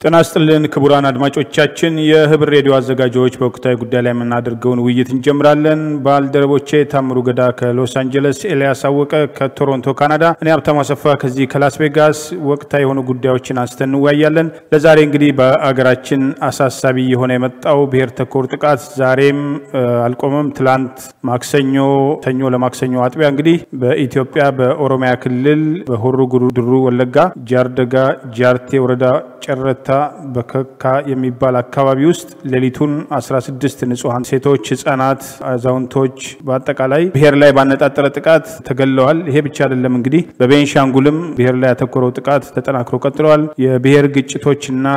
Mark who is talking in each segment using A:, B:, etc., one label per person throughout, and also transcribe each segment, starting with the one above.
A: ጤና ይስጥልን ክቡራን አድማጮቻችን፣ የህብር ሬዲዮ አዘጋጆች በወቅታዊ ጉዳይ ላይ የምናደርገውን ውይይት እንጀምራለን። ባልደረቦቼ ታምሩ ገዳ ከሎስ አንጀለስ፣ ኤልያስ አወቀ ከቶሮንቶ ካናዳ፣ እኔ ሀብታሙ አሰፋ ከዚህ ከላስ ቬጋስ ወቅታዊ የሆኑ ጉዳዮችን አንስተን እንወያያለን። ለዛሬ እንግዲህ በአገራችን አሳሳቢ የሆነ የመጣው ብሔር ተኮር ጥቃት ዛሬም አልቆመም። ትላንት ማክሰኞ ሰኞ ለማክሰኞ አጥቢያ እንግዲህ በኢትዮጵያ በኦሮሚያ ክልል በሆሮ ጉዱሩ ወለጋ ጃርደጋ ጃርቴ ወረዳ ጨረታ በከካ የሚባል አካባቢ ውስጥ ሌሊቱን 16 ንጹሐን ሴቶች፣ ህጻናት፣ አዛውንቶች በአጠቃላይ ብሔር ላይ ባነጣጠረ ጥቃት ተገለዋል። ይሄ ብቻ አይደለም እንግዲህ በቤንሻንጉልም ብሔር ላይ ያተኮረው ጥቃት ተጠናክሮ ቀጥለዋል። የብሔር ግጭቶችና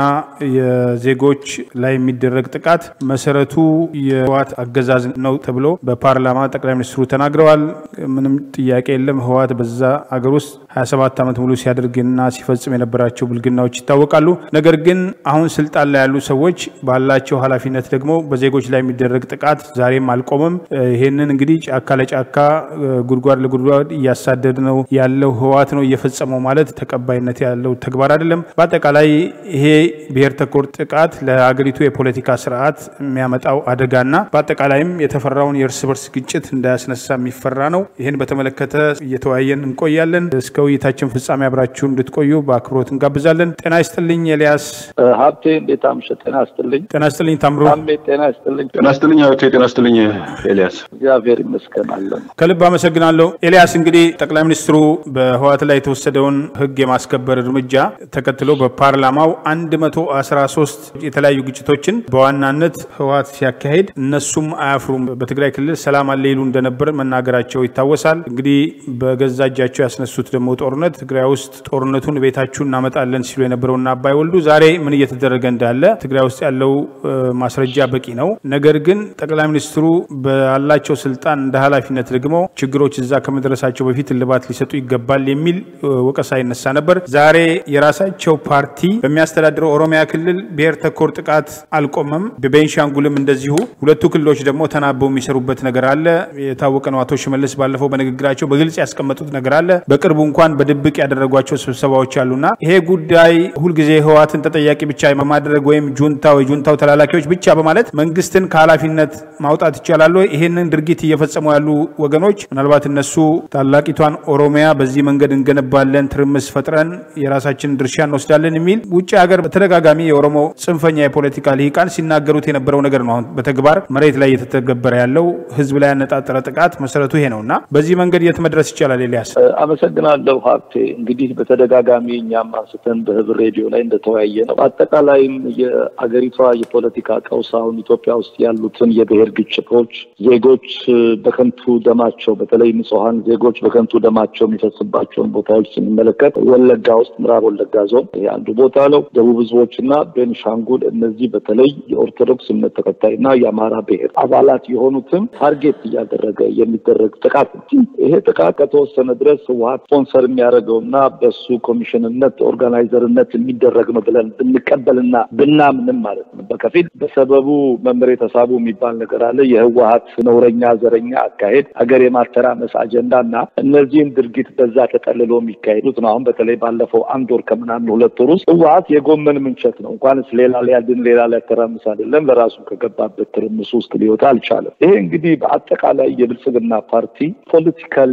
A: የዜጎች ላይ የሚደረግ ጥቃት መሰረቱ የህወሓት አገዛዝ ነው ተብሎ በፓርላማ ጠቅላይ ሚኒስትሩ ተናግረዋል። ምንም ጥያቄ የለም። ህወሓት በዛ አገር ውስጥ 27 ዓመት ሙሉ ሲያደርግና ሲፈጽም የነበራቸው ብልግናዎች ይታወቃሉ። ነገር ግን አሁን ስልጣን ላይ ያሉ ሰዎች ባላቸው ኃላፊነት ደግሞ በዜጎች ላይ የሚደረግ ጥቃት ዛሬም አልቆመም። ይሄንን እንግዲህ ጫካ ለጫካ ጉድጓድ ለጉድጓድ እያሳደድ ነው ያለው ህወሓት ነው እየፈጸመው ማለት ተቀባይነት ያለው ተግባር አይደለም። በአጠቃላይ ይሄ ብሔር ተኮር ጥቃት ለሀገሪቱ የፖለቲካ ስርዓት የሚያመጣው አደጋና በአጠቃላይም የተፈራውን የእርስ በርስ ግጭት እንዳያስነሳ የሚፈራ ነው። ይህን በተመለከተ እየተወያየን እንቆያለን። እስከ ውይይታችን ፍጻሜ አብራችሁ እንድትቆዩ በአክብሮት እንጋብዛለን። ጤና ይስጥልኝ ኤልያስ።
B: ሀብቴ እንዴት አምሸህ? ጤና ይስጥልኝ።
A: ጤና ይስጥልኝ ታምሩ።
B: ታሜ ጤና ይስጥልኝ።
C: ጤና ይስጥልኝ ሀብቴ። ጤና ይስጥልኝ ኤልያስ።
B: እግዚአብሔር ይመስገን አለን።
A: ከልብ አመሰግናለሁ ኤልያስ። እንግዲህ ጠቅላይ ሚኒስትሩ በህወሓት ላይ የተወሰደውን ህግ የማስከበር እርምጃ ተከትሎ በፓርላማው 113 የተለያዩ ግጭቶችን በዋናነት ህወሓት ሲያካሄድ እነሱም አያፍሩም፣ በትግራይ ክልል ሰላም አለ ይሉ እንደነበር መናገራቸው ይታወሳል። እንግዲህ በገዛ እጃቸው ያስነሱት ደግሞ ጦርነት ትግራይ ውስጥ ጦርነቱን ቤታችሁ እናመጣለን ሲሉ የነበረውና አባይ ወልዱ ዛሬ ምን እየተደረገ እንዳለ ትግራይ ውስጥ ያለው ማስረጃ በቂ ነው። ነገር ግን ጠቅላይ ሚኒስትሩ ባላቸው ስልጣን እንደ ኃላፊነት ደግሞ ችግሮች እዛ ከመድረሳቸው በፊት እልባት ሊሰጡ ይገባል የሚል ወቀሳ ይነሳ ነበር። ዛሬ የራሳቸው ፓርቲ በሚያስተዳድረው ኦሮሚያ ክልል ብሔር ተኮር ጥቃት አልቆመም። በቤንሻንጉልም እንደዚሁ ሁለቱ ክልሎች ደግሞ ተናበው የሚሰሩበት ነገር አለ። የታወቀ ነው። አቶ ሽመልስ ባለፈው በንግግራቸው በግልጽ ያስቀመጡት ነገር አለ። በቅርቡ እንኳን በድብቅ ያደረጓቸው ስብሰባዎች አሉና ይሄ ጉዳይ ሁልጊዜ ህወሓትን ተጠያቂ ብቻ በማድረግ ወይም ጁንታው የጁንታው ተላላኪዎች ብቻ በማለት መንግስትን ከኃላፊነት ማውጣት ይቻላል ወይ? ይሄንን ድርጊት እየፈጸሙ ያሉ ወገኖች ምናልባት እነሱ ታላቂቷን ኦሮሚያ በዚህ መንገድ እንገነባለን፣ ትርምስ ፈጥረን የራሳችንን ድርሻ እንወስዳለን የሚል ውጭ ሀገር በተደጋጋሚ የኦሮሞ ጽንፈኛ የፖለቲካ ልሂቃን ሲናገሩት የነበረው ነገር ነው። አሁን በተግባር መሬት ላይ እየተተገበረ ያለው ህዝብ ላይ ያነጣጠረ ጥቃት መሰረቱ ይሄ ነው እና በዚህ መንገድ የት መድረስ ይቻላል? ኤልያስ
B: አመሰግናለሁ ሀብቴ። እንግዲህ በተደጋጋሚ እኛም አንስተን በህብር ሬዲዮ ላይ እንደተወያየ ነው። በአጠቃላይም የአገሪቷ የፖለቲካ ቀውስ አሁን ኢትዮጵያ ውስጥ ያሉትን የብሔር ግጭቶች ዜጎች በከንቱ ደማቸው በተለይ ንጹሐን ዜጎች በከንቱ ደማቸው የሚፈስባቸውን ቦታዎች ስንመለከት ወለጋ ውስጥ ምዕራብ ወለጋ ዞን ይሄ አንዱ ቦታ ነው። ደቡብ ህዝቦች እና ቤንሻንጉል እነዚህ በተለይ የኦርቶዶክስ እምነት ተከታይ እና የአማራ ብሔር አባላት የሆኑትን ታርጌት እያደረገ የሚደረግ ጥቃት ነው። ይሄ ጥቃት ከተወሰነ ድረስ ህወሓት ስፖንሰር የሚያደርገው እና በሱ ኮሚሽንነት ኦርጋናይዘርነት የሚደረግ ነው ብለን ብንቀበልና ብናምንም ማለት ነው። በከፊል በሰበቡ መምሬ ተሳቡ የሚባል ነገር አለ። የህወሓት ነውረኛ ዘረኛ አካሄድ ሀገር የማተራመስ አጀንዳ እና እነዚህን ድርጊት በዛ ተጠልሎ የሚካሄዱት ነው። አሁን በተለይ ባለፈው አንድ ወር ከምናምን ሁለት ወር ውስጥ ህወሓት የጎመን ምንቸት ነው። እንኳንስ ሌላ ሊያድን ሌላ ሊያተራምስ አይደለም ለራሱ ከገባበት ትርምስ ውስጥ ሊወጣ አልቻለም። ይሄ እንግዲህ በአጠቃላይ የብልጽግና ፓርቲ ፖለቲካሊ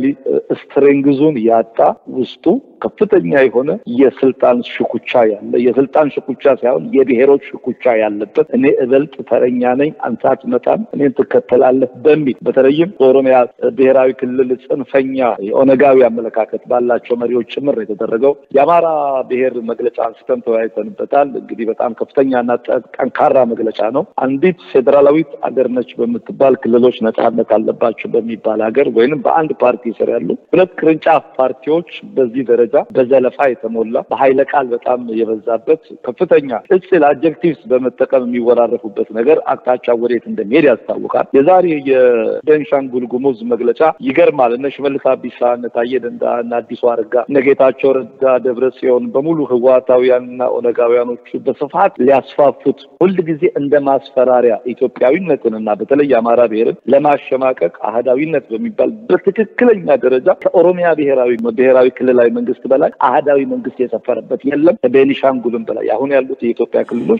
B: ስትሬንግዙን ያጣ ውስጡ ከፍተኛ የሆነ የስልጣን ሽኩቻ ያለ የስልጣን ሽኩቻ ሳይሆን የብሔሮች ሽኩቻ ያለበት እኔ እበልጥ ተረኛ ነኝ፣ አንተ አትመጣም፣ እኔን ትከተላለህ በሚል በተለይም በኦሮሚያ ብሔራዊ ክልል ጽንፈኛ የኦነጋዊ አመለካከት ባላቸው መሪዎች ጭምር የተደረገው የአማራ ብሔር መግለጫ አንስተን ተወያይተንበታል። እንግዲህ በጣም ከፍተኛና ጠንካራ መግለጫ ነው። አንዲት ፌዴራላዊት አገር ነች በምትባል ክልሎች ነጻነት አለባቸው በሚባል ሀገር ወይንም በአንድ ፓርቲ ስር ያሉ ሁለት ቅርንጫፍ ፓርቲዎች በዚህ ደረጃ በዘለፋ የተሞላ በኃይለ ቃል በጣም የበዛበት ከፍተኛ ቅጽል አጀክቲቭስ በመጠቀም የሚወራረፉበት ነገር አቅጣጫ ወዴት እንደሚሄድ ያስታውቃል። የዛሬ የቤንሻንጉል ጉሙዝ መግለጫ ይገርማል። እነ ሽመልስ አብዲሳ፣ እነ ታዬ ደንዳ፣ እነ አዲሱ አረጋ፣ እነ ጌታቸው ረዳ፣ ደብረ ጽዮን በሙሉ ህወሓታውያንና ኦነጋውያኖቹ በስፋት ሊያስፋፉት ሁልጊዜ እንደ ማስፈራሪያ ኢትዮጵያዊነትንና በተለይ የአማራ ብሔርን ለማሸማቀቅ አህዳዊነት በሚባል በትክክለኛ ደረጃ ከኦሮሚያ ብሔራዊ ብሔራዊ ክልላዊ መንግስት መንግስት በላይ አህዳዊ መንግስት የሰፈረበት የለም። ከቤኒሻንጉልም በላይ አሁን ያሉት የኢትዮጵያ ክልሎች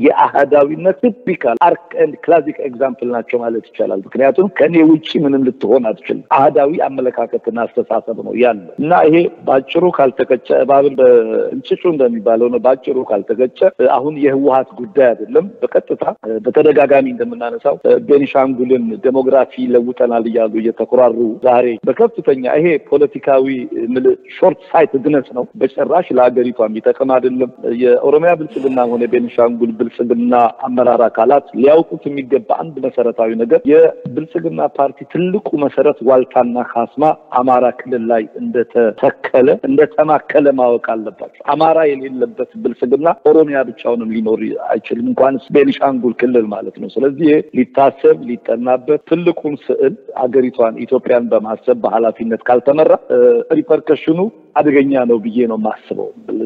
B: የአህዳዊነት ቲፒካል አርክ ኤንድ ክላሲክ ኤግዛምፕል ናቸው ማለት ይቻላል። ምክንያቱም ከኔ ውጭ ምንም ልትሆን አትችልም። አህዳዊ አመለካከትና አስተሳሰብ ነው ያለው እና ይሄ በአጭሩ ካልተቀጨ እባብን በእንጭጩ እንደሚባለው ነው። በአጭሩ ካልተቀጨ አሁን የህወሀት ጉዳይ አይደለም። በቀጥታ በተደጋጋሚ እንደምናነሳው ቤኒሻንጉልን ዴሞግራፊ ለውጠናል እያሉ እየተኮራሩ ዛሬ በከፍተኛ ይሄ ፖለቲካዊ ሾርት ሳይት ድነስ ነው። በጭራሽ ለሀገሪቷ የሚጠቅም አይደለም። የኦሮሚያ ብልጽግና ሆነ የቤኒሻንጉል ብልጽግና አመራር አካላት ሊያውቁት የሚገባ አንድ መሰረታዊ ነገር የብልጽግና ፓርቲ ትልቁ መሰረት ዋልታና ካስማ አማራ ክልል ላይ እንደተተከለ እንደተማከለ ማወቅ አለባቸው። አማራ የሌለበት ብልጽግና ኦሮሚያ ብቻውንም ሊኖር አይችልም፣ እንኳንስ ቤኒሻንጉል ክልል ማለት ነው። ስለዚህ ሊታሰብ ሊጠናበት ትልቁን ስዕል አገሪቷን ኢትዮጵያን በማሰብ በኃላፊነት ካልተመራ ሪፐርከሽኑ አደገኛ ነው ብዬ ነው የማስበው።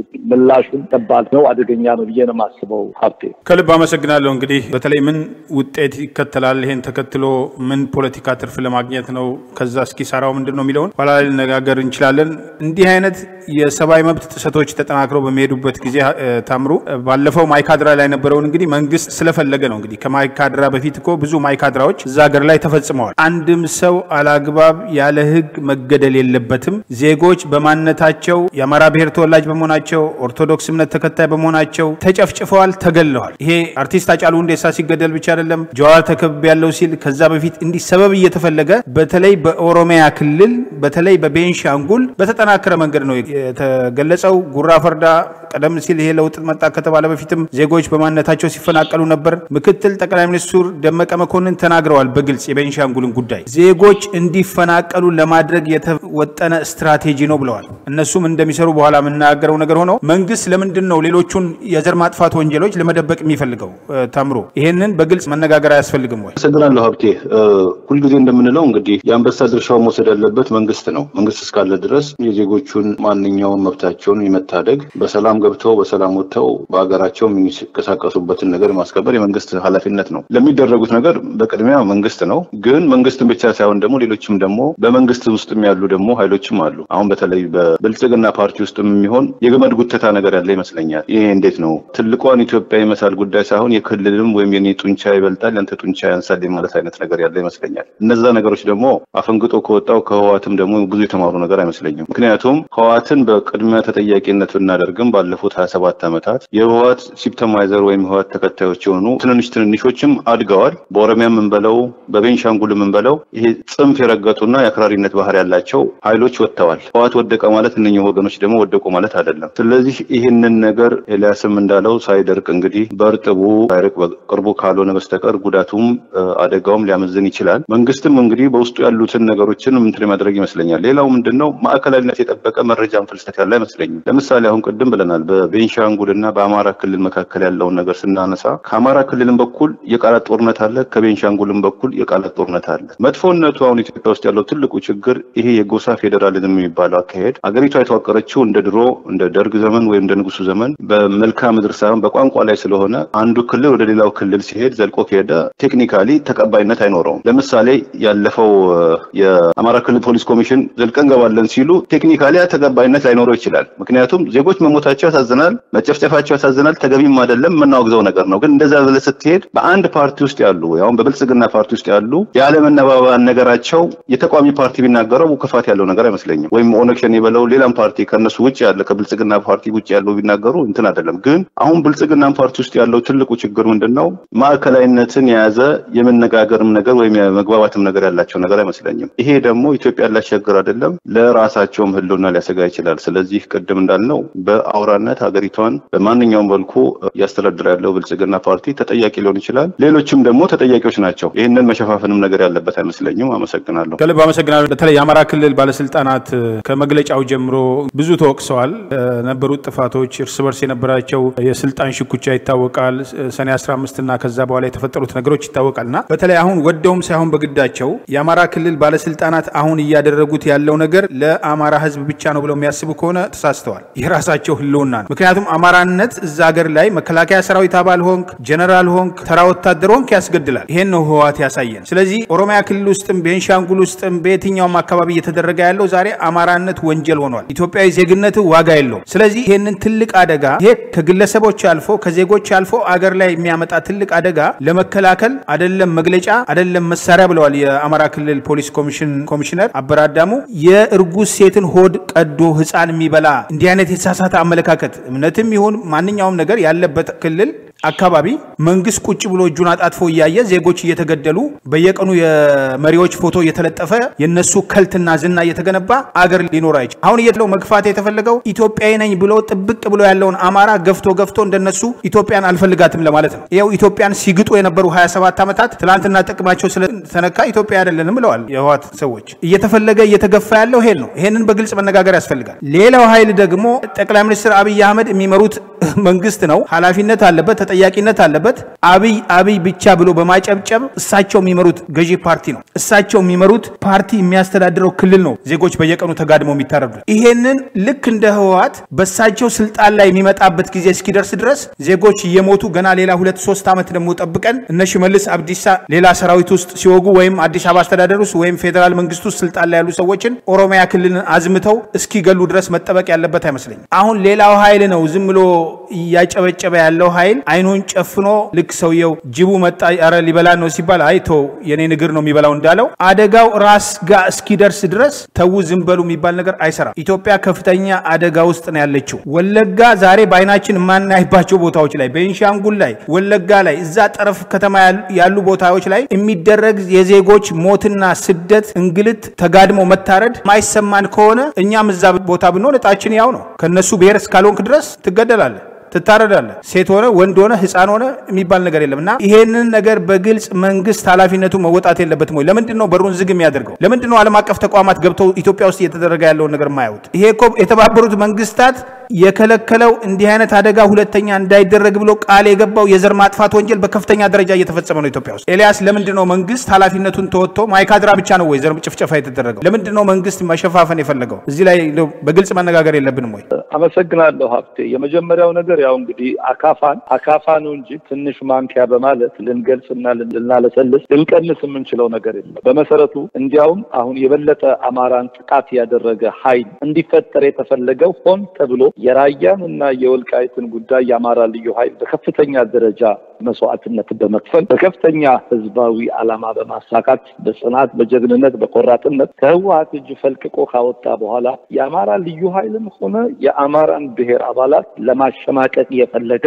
B: ምላሹም ከባድ ነው፣ አደገኛ ነው ብዬ ነው የማስበው። ሀብቴ
A: ከልብ አመሰግናለሁ። እንግዲህ በተለይ ምን ውጤት ይከተላል፣ ይሄን ተከትሎ ምን ፖለቲካ ትርፍ ለማግኘት ነው፣ ከዛ እስኪሰራው ምንድን ነው የሚለውን ኋላ ላይ ልነጋገር እንችላለን። እንዲህ አይነት የሰብአዊ መብት ጥሰቶች ተጠናክረው በሚሄዱበት ጊዜ ታምሩ፣ ባለፈው ማይካድራ ላይ የነበረውን እንግዲህ መንግስት ስለፈለገ ነው። እንግዲህ ከማይካድራ በፊት እኮ ብዙ ማይካድራዎች እዛ ሀገር ላይ ተፈጽመዋል። አንድም ሰው አላግባብ ያለ ህግ መገደል የለበትም ዜጎች በማንነት ታቸው የአማራ ብሔር ተወላጅ በመሆናቸው ኦርቶዶክስ እምነት ተከታይ በመሆናቸው ተጨፍጭፈዋል፣ ተገለዋል። ይሄ አርቲስት ሃጫሉ ሁንዴሳ ሲገደል ብቻ አይደለም ጀዋር ተከብ ያለው ሲል ከዛ በፊት እንዲህ ሰበብ እየተፈለገ በተለይ በኦሮሚያ ክልል በተለይ በቤንሻንጉል በተጠናከረ መንገድ ነው የተገለጸው። ጉራ ፈርዳ ቀደም ሲል ይሄ ለውጥ መጣ ከተባለ በፊትም ዜጎች በማንነታቸው ሲፈናቀሉ ነበር። ምክትል ጠቅላይ ሚኒስትሩ ደመቀ መኮንን ተናግረዋል በግልጽ የቤንሻንጉልን ጉዳይ ዜጎች እንዲፈናቀሉ ለማድረግ የተወጠነ ስትራቴጂ ነው ብለዋል። እነሱም እንደሚሰሩ በኋላ የምናገረው ነገር ሆነው መንግስት ለምንድን ነው ሌሎቹን የዘር ማጥፋት ወንጀሎች ለመደበቅ የሚፈልገው? ታምሮ ይሄንን በግልጽ መነጋገር አያስፈልግም ወይ?
C: አመሰግናለሁ ሀብቴ። ሁልጊዜ እንደምንለው እንግዲህ የአንበሳ ድርሻውን መውሰድ ያለበት መንግስት ነው። መንግስት እስካለ ድረስ የዜጎቹን ማንኛውም መብታቸውን የመታደግ በሰላም ገብተው በሰላም ወጥተው በሀገራቸው የሚንቀሳቀሱበትን ነገር ማስከበር የመንግስት ኃላፊነት ነው። ለሚደረጉት ነገር በቅድሚያ መንግስት ነው። ግን መንግስትን ብቻ ሳይሆን ደግሞ ሌሎችም ደግሞ በመንግስት ውስጥም ያሉ ደግሞ ኃይሎችም አሉ። አሁን በተለይ በብልጽግና ፓርቲ ውስጥም የሚሆን የገመድ ጉተታ ነገር ያለ ይመስለኛል። ይሄ እንዴት ነው ትልቋን ኢትዮጵያ የመሳል ጉዳይ ሳይሆን የክልልም ወይም የኔ ጡንቻ ይበልጣል ያንተ ጡንቻ ያንሳል ማለት አይነት ነገር ያለ ይመስለኛል። እነዛ ነገሮች ደግሞ አፈንግጦ ከወጣው ከህዋትም ደግሞ ብዙ የተማሩ ነገር አይመስለኝም። ምክንያቱም ህዋትን በቅድሚያ ተጠያቂነት ብናደርግም ባለፉት ሀያ ሰባት ዓመታት የህዋት ሲፕተማይዘር ወይም ህዋት ተከታዮች የሆኑ ትንንሽ ትንንሾችም አድገዋል። በኦሮሚያ የምንበለው በቤንሻንጉል የምንበለው ይሄ ጽንፍ የረገጡና የአክራሪነት ባህር ያላቸው ኃይሎች ወጥተዋል። ህዋት ወደቀ ማለት እነኚህ ወገኖች ደግሞ ወደቁ ማለት አይደለም። ስለዚህ ይህንን ነገር ኤልያስም እንዳለው ሳይደርቅ እንግዲህ በእርጥቡ ሳይርቅ በቅርቡ ካልሆነ በስተቀር ጉዳቱም አደጋውም ሊያመዝን ይችላል። መንግስትም እንግዲህ በውስጡ ያሉትን ነገሮችን ምንትን ማድረግ ይመስለኛል። ሌላው ምንድን ነው ማዕከላዊነት የጠበቀ መረጃን ፍልሰት ያለ አይመስለኝም። ለምሳሌ አሁን ቅድም ብለናል፣ በቤንሻንጉል እና በአማራ ክልል መካከል ያለውን ነገር ስናነሳ ከአማራ ክልልም በኩል የቃላት ጦርነት አለ፣ ከቤንሻንጉልም በኩል የቃላት ጦርነት አለ። መጥፎነቱ አሁን ኢትዮጵያ ውስጥ ያለው ትልቁ ችግር ይሄ የጎሳ ፌዴራሊዝም የሚባለው አካሄድ አገሪቷ የተዋቀረችው እንደ ድሮ እንደ ደርግ ዘመን ወይም እንደ ንጉሱ ዘመን በመልክዓ ምድር ሳይሆን በቋንቋ ላይ ስለሆነ አንዱ ክልል ወደ ሌላው ክልል ሲሄድ ዘልቆ ከሄደ ቴክኒካሊ ተቀባይነት አይኖረውም። ለምሳሌ ያለፈው የአማራ ክልል ፖሊስ ኮሚሽን ዘልቀን ገባለን ሲሉ ቴክኒካሊ ተቀባይነት ላይኖረው ይችላል። ምክንያቱም ዜጎች መሞታቸው ያሳዝናል፣ መጨፍጨፋቸው ያሳዝናል፣ ተገቢም አይደለም፣ የምናወግዘው ነገር ነው። ግን እንደዛ ብለህ ስትሄድ በአንድ ፓርቲ ውስጥ ያሉ አሁን በብልጽግና ፓርቲ ውስጥ ያሉ ያለመነባበን ነገራቸው የተቃዋሚ ፓርቲ ቢናገረው ክፋት ያለው ነገር አይመስለኝም። ወይም ኦነግ ሸኔ በለው ሌላም ፓርቲ ከነሱ ውጭ ያለ ከብልጽግና ፓርቲ ውጭ ያለው ቢናገሩ እንትን አይደለም። ግን አሁን ብልጽግና ፓርቲ ውስጥ ያለው ትልቁ ችግር ምንድን ነው? ማዕከላዊነትን የያዘ የመነጋገርም ነገር ወይም የመግባባትም ነገር ያላቸው ነገር አይመስለኝም። ይሄ ደግሞ ኢትዮጵያን ሊያስቸግር አይደለም፣ ለራሳቸውም ህልውና ሊያሰጋ ይችላል። ስለዚህ ቅድም እንዳልነው በአውራነት ሀገሪቷን በማንኛውም መልኩ እያስተዳደረ ያለው ብልጽግና ፓርቲ ተጠያቂ ሊሆን ይችላል። ሌሎችም ደግሞ ተጠያቂዎች ናቸው። ይህንን መሸፋፈንም ነገር ያለበት አይመስለኝም። አመሰግናለሁ።
A: ከልብ አመሰግናለሁ። በተለይ የአማራ ክልል ባለስልጣናት ከመግለጫው ጀምሮ ብዙ ተወቅሰዋል። ነበሩት ጥፋቶች እርስ በርስ የነበራቸው የስልጣን ሽኩቻ ይታወቃል። ሰኔ 15 እና ከዛ በኋላ የተፈጠሩት ነገሮች ይታወቃል እና በተለይ አሁን ወደውም ሳይሆን በግዳቸው የአማራ ክልል ባለስልጣናት አሁን እያደረጉት ያለው ነገር ለአማራ ህዝብ ብቻ ነው ብለው የሚያስቡ ከሆነ ተሳስተዋል። የራሳቸው ህልውና ነው። ምክንያቱም አማራነት እዛ ሀገር ላይ መከላከያ ሰራዊት አባል ሆንክ፣ ጀነራል ሆንክ፣ ተራ ወታደር ሆንክ ያስገድላል። ይሄን ነው ህወሓት ያሳየን። ስለዚህ ኦሮሚያ ክልል ውስጥም ቤንሻንጉል ውስጥም በየትኛውም አካባቢ እየተደረገ ያለው ዛሬ አማራነት ወንጀል ሆኗል። ሆኗል። ኢትዮጵያዊ ዜግነት ዋጋ የለውም። ስለዚህ ይህንን ትልቅ አደጋ ይሄ ከግለሰቦች አልፎ ከዜጎች አልፎ አገር ላይ የሚያመጣ ትልቅ አደጋ ለመከላከል አደለም መግለጫ አደለም መሳሪያ ብለዋል የአማራ ክልል ፖሊስ ኮሚሽን ኮሚሽነር አበራዳሙ። የእርጉዝ ሴትን ሆድ ቀዶ ህፃን የሚበላ እንዲህ አይነት የተሳሳተ አመለካከት እምነትም ይሁን ማንኛውም ነገር ያለበት ክልል አካባቢ መንግስት ቁጭ ብሎ እጁን አጣጥፎ እያየ ዜጎች እየተገደሉ በየቀኑ የመሪዎች ፎቶ እየተለጠፈ የነሱ ከልትና ዝና እየተገነባ አገር ሊኖር አይችል። አሁን እየተለው መግፋት የተፈለገው ኢትዮጵያዊ ነኝ ብሎ ጥብቅ ብሎ ያለውን አማራ ገፍቶ ገፍቶ እንደነሱ ኢትዮጵያን አልፈልጋትም ለማለት ነው። ይኸው ኢትዮጵያን ሲግጡ የነበሩ 27 ዓመታት ትላንትና ጥቅማቸው ስለተነካ ኢትዮጵያ አይደለንም ብለዋል የህወሓት ሰዎች። እየተፈለገ እየተገፋ ያለው ይሄን ነው። ይሄንን በግልጽ መነጋገር ያስፈልጋል። ሌላው ኃይል ደግሞ ጠቅላይ ሚኒስትር አብይ አህመድ የሚመሩት መንግስት ነው። ኃላፊነት አለበት፣ ተጠያቂነት አለበት። አብይ አብይ ብቻ ብሎ በማጨብጨብ እሳቸው የሚመሩት ገዢ ፓርቲ ነው። እሳቸው የሚመሩት ፓርቲ የሚያስተዳድረው ክልል ነው። ዜጎች በየቀኑ ተጋድመው የሚታረዱት ይሄንን ልክ እንደ ህወሓት በእሳቸው ስልጣን ላይ የሚመጣበት ጊዜ እስኪደርስ ድረስ ዜጎች እየሞቱ ገና ሌላ ሁለት ሶስት ዓመት ደግሞ ጠብቀን እነ ሽመልስ አብዲሳ ሌላ ሰራዊት ውስጥ ሲወጉ ወይም አዲስ አበባ አስተዳደር ውስጥ ወይም ፌዴራል መንግስት ውስጥ ስልጣን ላይ ያሉ ሰዎችን ኦሮሚያ ክልልን አዝምተው እስኪገሉ ድረስ መጠበቅ ያለበት አይመስለኝም። አሁን ሌላው ኃይል ነው ዝም ብሎ እያጨበጨበ ያለው ኃይል አይኑን ጨፍኖ ልክ ሰውየው ጅቡ መጣ ኧረ ሊበላ ነው ሲባል አይቶ የኔን እግር ነው የሚበላው እንዳለው አደጋው ራስ ጋር እስኪደርስ ድረስ ተዉ ዝም በሉ የሚባል ነገር አይሰራም። ኢትዮጵያ ከፍተኛ አደጋ ውስጥ ነው ያለችው። ወለጋ ዛሬ በአይናችን የማናይባቸው ቦታዎች ላይ፣ ቤንሻንጉል ላይ፣ ወለጋ ላይ፣ እዛ ጠረፍ ከተማ ያሉ ቦታዎች ላይ የሚደረግ የዜጎች ሞትና ስደት፣ እንግልት፣ ተጋድሞ መታረድ ማይሰማን ከሆነ እኛም እዛ ቦታ ብንሆን እጣችን ያው ነው። ከነሱ ብሔር እስካልሆንክ ድረስ ትገደላለህ ትታረዳለህ። ሴት ሆነ ወንድ ሆነ ህፃን ሆነ የሚባል ነገር የለም እና ይሄንን ነገር በግልጽ መንግስት ኃላፊነቱ መወጣት የለበትም ወይ? ለምንድን ነው በሩን ዝግ የሚያደርገው? ለምንድን ነው ዓለም አቀፍ ተቋማት ገብተው ኢትዮጵያ ውስጥ እየተደረገ ያለውን ነገር ማያዩት? ይሄ እኮ የተባበሩት መንግስታት የከለከለው እንዲህ አይነት አደጋ ሁለተኛ እንዳይደረግ ብሎ ቃል የገባው የዘር ማጥፋት ወንጀል በከፍተኛ ደረጃ እየተፈጸመ ነው ኢትዮጵያ ውስጥ። ኤልያስ ለምንድን ነው መንግስት ኃላፊነቱን ተወጥቶ ማይካድራ ብቻ ነው ወይ ዘር ጭፍጨፋ የተደረገው? ለምንድን ነው መንግስት መሸፋፈን የፈለገው? እዚህ ላይ በግልጽ መነጋገር የለብንም ወይ?
B: አመሰግናለሁ ሀብቴ። የመጀመሪያው ነገር ያው እንግዲህ አካፋን አካፋ ነው እንጂ ትንሽ ማንኪያ በማለት ልንገልጽና ልናለሰልስ ልንቀንስ የምንችለው ነገር የለም። በመሰረቱ እንዲያውም አሁን የበለጠ አማራን ጥቃት ያደረገ ኃይል እንዲፈጠር የተፈለገው ሆን ተብሎ የራያን እና የወልቃይትን ጉዳይ የአማራ ልዩ ኃይል በከፍተኛ ደረጃ መስዋዕትነት በመክፈል በከፍተኛ ህዝባዊ ዓላማ በማሳካት በጽናት፣ በጀግንነት፣ በቆራጥነት ከህወሀት እጅ ፈልቅቆ ካወጣ በኋላ የአማራ ልዩ ኃይልም ሆነ የአማራን ብሔር አባላት ለማሸማቀቅ የፈለገ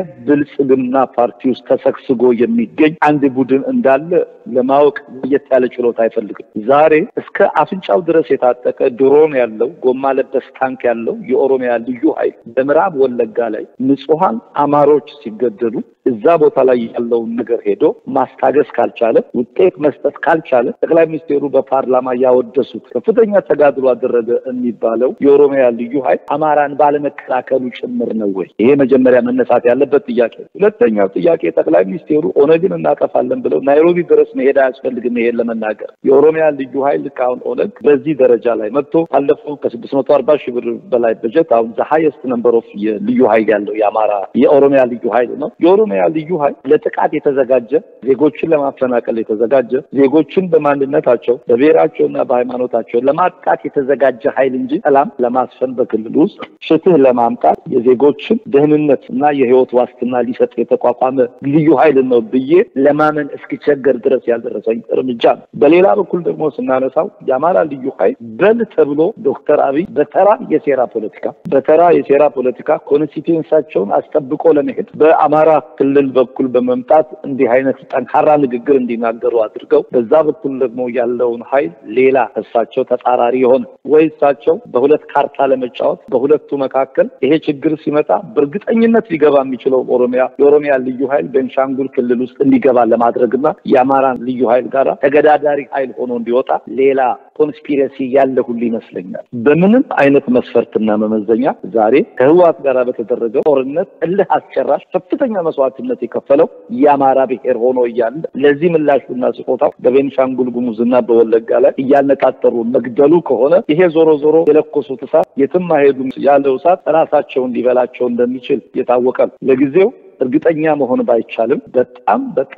B: የብልጽግና ፓርቲ ውስጥ ተሰግስጎ የሚገኝ አንድ ቡድን እንዳለ ለማወቅ ለየት ያለ ችሎታ አይፈልግም። ዛሬ እስከ አፍንጫው ድረስ የታጠቀ ድሮን ያለው ጎማ ለበስ ታንክ ያለው የኦሮሚያ ልዩ ኃይል በምዕራብ ወለጋ ላይ ንጹሐን አማሮች ሲገደሉ እዛ ቦታ ላይ ያለውን ነገር ሄዶ ማስታገስ ካልቻለ ውጤት መስጠት ካልቻለ ጠቅላይ ሚኒስቴሩ በፓርላማ ያወደሱት ከፍተኛ ተጋድሎ አደረገ የሚባለው የኦሮሚያ ልዩ ኃይል አማራን ባለመከላከሉ ጭምር ነው ወይ? ይሄ መጀመሪያ መነሳት ያለበት ጥያቄ። ሁለተኛው ጥያቄ ጠቅላይ ሚኒስቴሩ ኦነግን እናጠፋለን ብለው ናይሮቢ ድረስ መሄድ አያስፈልግም። ይሄን ለመናገር የኦሮሚያ ልዩ ኃይል ልክ አሁን ኦነግ በዚህ ደረጃ ላይ መጥቶ ካለፈው ከስድስት መቶ አርባ ሺህ ብር በላይ በጀት አሁን ዘ ሀይስት ነምበር ኦፍ የልዩ ኃይል ያለው የአማራ የኦሮሚያ ልዩ ኃይል ነው። የኦሮሚያ ልዩ ኃይል ለጥቃት የተዘጋጀ ዜጎችን ለማፈናቀል የተዘጋጀ ዜጎችን በማንነታቸው በብሔራቸውና በሃይማኖታቸው ለማጥቃት የተዘጋጀ ኃይል እንጂ ሰላም ለማስፈን በክልል ውስጥ ፍትህ ለማምጣት የዜጎችን ደህንነት እና የህይወት ዋስትና ሊሰጥ የተቋቋመ ልዩ ኃይል ነው ብዬ ለማመን እስኪቸገር ድረስ ያልደረሰኝ እርምጃ ነው። በሌላ በኩል ደግሞ ስናነሳው የአማራ ልዩ ኃይል በል ተብሎ ዶክተር አብይ በተራ የሴራ ፖለቲካ በተራ የሴራ ፖለቲካ ኮንስቲቱንሳቸውን አስጠብቆ ለመሄድ በአማራ ክልል በኩል በመምጣት እንዲህ አይነት ጠንካራ ንግግር እንዲናገሩ አድርገው በዛ በኩል ደግሞ ያለውን ኃይል ሌላ እሳቸው ተጻራሪ የሆነ ወይ እሳቸው በሁለት ካርታ ለመጫወት በሁለቱ መካከል ይሄ ችግር ሲመጣ በእርግጠኝነት ሊገባ የሚችለው ኦሮሚያ የኦሮሚያ ልዩ ኃይል ቤንሻንጉል ክልል ውስጥ እንዲገባ ለማድረግና የአማራን ልዩ ኃይል ጋር ተገዳዳሪ ኃይል ሆኖ እንዲወጣ ሌላ ኮንስፒረሲ ያለ ሁሉ ይመስለኛል። በምንም አይነት መስፈርትና መመዘኛ ዛሬ ከህወሓት ጋር በተደረገው ጦርነት እልህ አስጨራሽ ከፍተኛ መስዋዕትነት የከፈለው የአማራ ብሔር ሆኖ እያለ ለዚህ ምላሹና ስጦታው በቤንሻንጉል ጉሙዝና በወለጋ ላይ እያነጣጠሩ መግደሉ ከሆነ ይሄ ዞሮ ዞሮ የለኮሱት እሳት የትም አይሄዱም ያለው እሳት ራሳቸውን ሊበላቸው እንደሚችል የታወቀ ነው። ለጊዜው እርግጠኛ መሆን ባይቻልም በጣም በጣም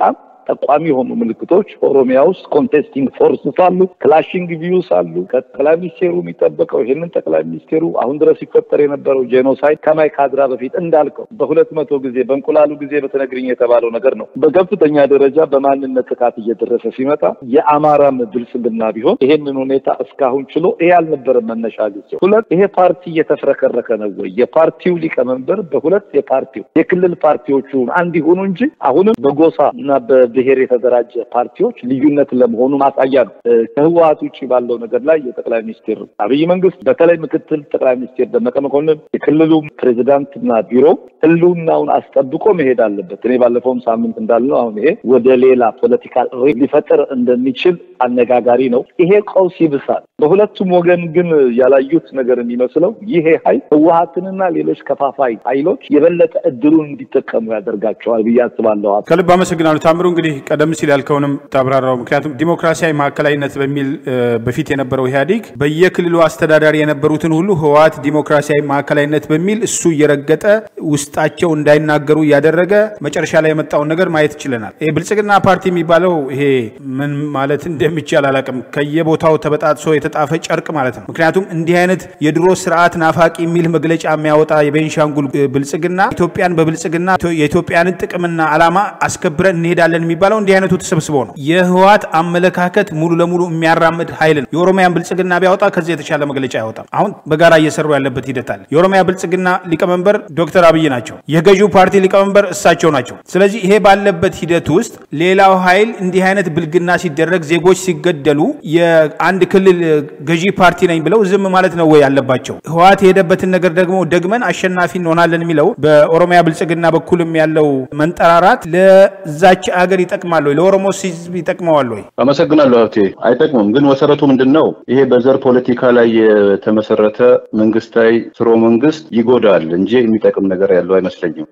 B: ጠቋሚ የሆኑ ምልክቶች ኦሮሚያ ውስጥ ኮንቴስቲንግ ፎርስስ አሉ፣ ክላሽንግ ቪዩስ አሉ። ከጠቅላይ ሚኒስቴሩ የሚጠበቀው ይህንን ጠቅላይ ሚኒስቴሩ አሁን ድረስ ሲፈጠር የነበረው ጄኖሳይድ ከማይ ካድራ በፊት እንዳልከው በሁለት መቶ ጊዜ በእንቁላሉ ጊዜ በተነግርኝ የተባለው ነገር ነው። በከፍተኛ ደረጃ በማንነት ጥቃት እየደረሰ ሲመጣ የአማራም ብልጽግና ቢሆን ይሄንን ሁኔታ እስካሁን ችሎ ይሄ አልነበረም መነሻ ጊዜው። ሁለት ይሄ ፓርቲ እየተፍረከረከ ነው ወይ? የፓርቲው ሊቀመንበር በሁለት የፓርቲው የክልል ፓርቲዎቹ አንድ ይሆኑ እንጂ አሁንም በጎሳ እና በብሔር የተደራጀ ፓርቲዎች ልዩነት ለመሆኑ ማሳያ ነው። ከህወሀት ውጭ ባለው ነገር ላይ የጠቅላይ ሚኒስትር አብይ መንግስት በተለይ ምክትል ጠቅላይ ሚኒስትር ደመቀ መኮንን የክልሉ ፕሬዚዳንትና ቢሮ ህልውናውን አስጠብቆ መሄድ አለበት። እኔ ባለፈውም ሳምንት እንዳልነው አሁን ይሄ ወደ ሌላ ፖለቲካል ሊፈጠር እንደሚችል አነጋጋሪ ነው። ይሄ ቀውስ ይብሳል። በሁለቱም ወገን ግን ያላዩት ነገር የሚመስለው ይሄ ኃይል ህወሀትንና ሌሎች ከፋፋይ ኃይሎች የበለጠ እድሉን እንዲጠቀሙ ያደርጋቸዋል ብዬ አስባለሁ።
A: ከልብ አመሰግናለሁ ታምሩ። እንግዲህ ቀደም ሲል ያልከውንም ታብራራው። ምክንያቱም ዲሞክራሲያዊ ማዕከላዊነት በሚል በፊት የነበረው ኢህአዴግ በየክልሉ አስተዳዳሪ የነበሩትን ሁሉ ህወሀት ዲሞክራሲያዊ ማዕከላዊነት በሚል እሱ እየረገጠ ውስጣቸው እንዳይናገሩ እያደረገ መጨረሻ ላይ የመጣውን ነገር ማየት ችለናል። ይሄ ብልጽግና ፓርቲ የሚባለው ይሄ ምን ማለት እንደሚቻል አላውቅም። ከየቦታው ተበጣጥሶ የተጣፈ ጨርቅ ማለት ነው። ምክንያቱም እንዲህ አይነት የድሮ ስርዓት ናፋቂ የሚል መግለጫ የሚያወጣ የቤንሻንጉል ብልጽግና ኢትዮጵያን በብልጽግና የኢትዮጵያንን ጥቅምና ዓላማ አስከብረን እንሄዳለን የሚባለው እንዲህ አይነቱ ተሰብስበው ነው። የህወሀት አመለካከት ሙሉ ለሙሉ የሚያራምድ ኃይል ነው። የኦሮሚያን ብልጽግና ቢያወጣ ከዚህ የተሻለ መግለጫ አይወጣም። አሁን በጋራ እየሰሩ ያለበት ሂደት አለ። የኦሮሚያ ብልጽግና ሊቀመንበር ዶክተር አብይ ናቸው። የገዢው ፓርቲ ሊቀመንበር እሳቸው ናቸው። ስለዚህ ይሄ ባለበት ሂደት ውስጥ ሌላው ኃይል እንዲህ አይነት ብልግና ሲደረግ፣ ዜጎች ሲገደሉ የአንድ ክልል ገዢ ፓርቲ ነኝ ብለው ዝም ማለት ነው ወይ ያለባቸው? ህወሀት የሄደበትን ነገር ደግሞ ደግመን አሸናፊ እንሆናለን የሚለው በኦሮሚያ ብልጽግና በኩልም ያለው መንጠራራት ለዛች አገር ይጠቅማል ወይ? ለኦሮሞ ህዝብ ይጠቅመዋል ወይ?
C: አመሰግናለሁ ሀብቴ። አይጠቅምም። ግን መሰረቱ ምንድን ነው? ይሄ በዘር ፖለቲካ ላይ የተመሰረተ መንግስታዊ ስርወ መንግስት ይጎዳል እንጂ የሚጠቅም ነገር ያለው አይመስለኝም።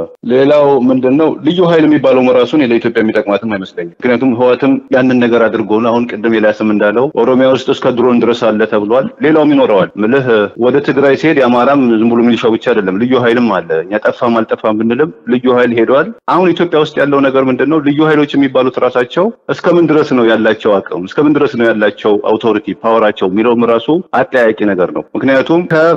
C: ሌላው ምንድን ነው ልዩ ኃይል የሚባለው ራሱን ለኢትዮጵያ የሚጠቅማትም አይመስለኝም። ምክንያቱም ህወሓትም ያንን ነገር አድርጎ ነው። አሁን ቅድም ኤልያስም እንዳለው ኦሮሚያ ውስጥ እስከ ድሮን ድረስ አለ ተብሏል። ሌላውም ይኖረዋል። ምልህ ወደ ትግራይ ሲሄድ የአማራም ዝም ብሎ ሚሊሻው ብቻ አይደለም፣ ልዩ ኃይልም አለ። እኛ ጠፋም አልጠፋም ብንልም ልዩ ኃይል ሄደዋል። አሁን ኢትዮጵያ ውስጥ ያለው ነገር ምንድን ነው? ልዩ ኃይሎች የሚባሉት ራሳቸው እስከምን ድረስ ነው ያላቸው አቅም፣ እስከምን ድረስ ነው ያላቸው አውቶሪቲ ፓወራቸው የሚለውም ራሱ አጠያቂ ነገር ነው። ምክንያቱም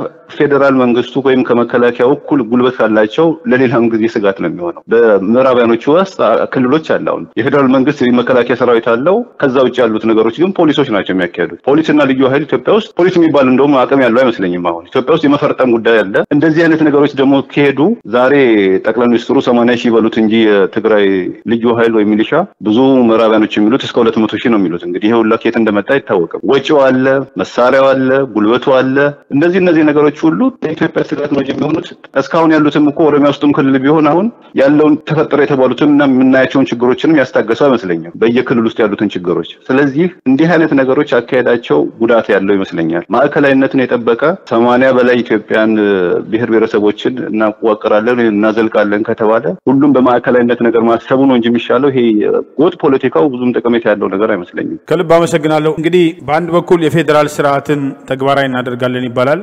C: ከፌዴራል መንግስቱ ወይም ከመከላከያው እኩል ጉልበት ካላቸው ለሌላም ጊዜ ስጋት ነው የሚሆነው። በምዕራባያኖቹ ውስጥ ክልሎች አለ። አሁን የፌዴራል መንግስት መከላከያ ሰራዊት አለው። ከዛ ውጭ ያሉት ነገሮች ግን ፖሊሶች ናቸው የሚያካሄዱት። ፖሊስና ልዩ ኃይል ኢትዮጵያ ውስጥ ፖሊስ የሚባል እንደውም አቅም ያለው አይመስለኝም። አሁን ኢትዮጵያ ውስጥ የመፈርጠም ጉዳይ አለ። እንደዚህ አይነት ነገሮች ደግሞ ከሄዱ ዛሬ ጠቅላይ ሚኒስትሩ ሰማንያ ሺህ በሉት እንጂ የትግራይ ልዩ ኃይል ወይም ሚሊሻ ብዙ ምዕራባያኖች የሚሉት እስከ ሁለት መቶ ሺህ ነው የሚሉት። እንግዲህ ይሄ ሁላ ከየት እንደመጣ አይታወቅም። ወጪው አለ፣ መሳሪያው አለ፣ ጉልበቱ አለ። እነዚህ እነዚህ ነገሮች ሁሉ ለኢትዮጵያ ስጋት ነው የሚሆኑት። እስካሁን ያሉትም እኮ ኦሮሚያ ውስጥም ክልል ቢሆን አሁን ያለውን ተፈጠረ የተባሉትን እና የምናያቸውን ችግሮችንም ያስታገሱ አይመስለኝም፣ በየክልል ውስጥ ያሉትን ችግሮች። ስለዚህ እንዲህ አይነት ነገሮች አካሄዳቸው ጉዳት ያለው ይመስለኛል። ማዕከላዊነትን የጠበቀ ሰማንያ በላይ ኢትዮጵያን ብሔር ብሔረሰቦችን እናዋቅራለን እናዘልቃለን ከተባለ ሁሉም በማዕከላዊነት ነገር ማሰቡ ነው እንጂ የሚሻለው ይሄ ጎጥ ፖለቲካው ብዙም ጠቀሜታ ያለው ነገር አይመስለኝም።
A: ከልብ አመሰግናለሁ። እንግዲህ በአንድ በኩል የፌዴራል ስርዓትን ተግባራዊ እናደርጋለን ይባላል።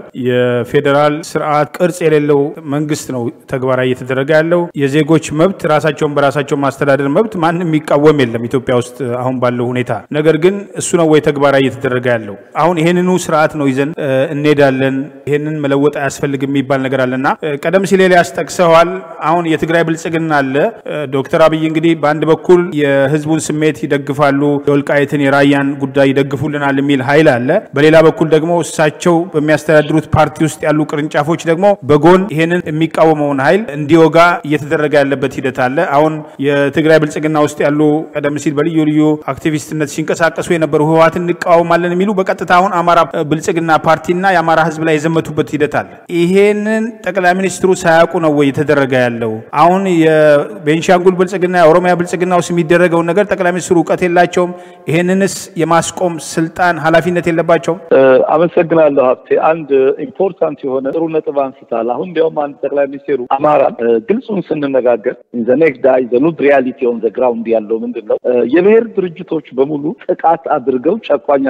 A: የፌዴራል ስርዓት ቅርጽ የሌለው መንግስት ነው ተግባራዊ እየተደረገ ያለው። የዜጎች መብት ራሳቸውን በራሳቸው ማስተዳደር መብት ማንም የሚቃወም የለም ኢትዮጵያ ውስጥ አሁን ባለው ሁኔታ። ነገር ግን እሱ ነው ወይ ተግባራዊ እየተደረገ ያለው? አሁን ይሄንኑ ስርዓት ነው ይዘን እንሄዳለን፣ ይሄንን መለወጥ አያስፈልግም የሚባል ነገር አለና ቀደም ሲል ኤልያስ ጠቅሰዋል። አሁን የትግራይ ብልጽግና አለ። ዶክተር አብይ እንግዲህ በአንድ በኩል የህዝቡን ስሜት ይደግፋሉ፣ የወልቃይትን የራያን ጉዳይ ይደግፉልናል የሚል ኃይል አለ። በሌላ በኩል ደግሞ እሳቸው በሚያስተዳድሩት ፓርቲ ውስጥ ያሉ ቅርንጫፎች ደግሞ በጎን ይሄንን የሚቃወመውን ኃይል እንዲወጋ እየተደረገ ያለበት ሂደት አለ። አሁን የትግራይ ብልጽግና ውስጥ ያሉ ቀደም ሲል በልዩ ልዩ አክቲቪስትነት ሲንቀሳቀሱ የነበሩ ህወሓትን እንቃወማለን የሚሉ በቀጥታ አሁን አማራ ብልጽግና ፓርቲና የአማራ ህዝብ ላይ የዘመቱበት ሂደት አለ። ይሄንን ጠቅላይ ሚኒስትሩ ሳያውቁ ነው ወይ የተደረገ ያለው? አሁን የቤንሻንጉል ብልጽግና የኦሮሚያ ብልጽግና ውስጥ የሚደረገውን ነገር ጠቅላይ ሚኒስትሩ እውቀት የላቸውም? ይሄንንስ የማስቆም ስልጣን ኃላፊነት የለባቸውም?
B: አመሰግናለሁ ሀብቴ። አንድ ኢምፖርታንት የሆነ ጥሩ ነጥብ አንስታል። አሁን እንዲያውም አንድ ጠቅላይ ሚኒስቴሩ አማራ ግልጹን ስንነጋገር ዘ ኔክስት ዳይ ዘ ኑድ ሪያሊቲ ኦን ዘ ግራውንድ ያለው ምንድን ነው? የብሔር ድርጅቶች በሙሉ ጥቃት አድርገው ጨቋኝ አድርገው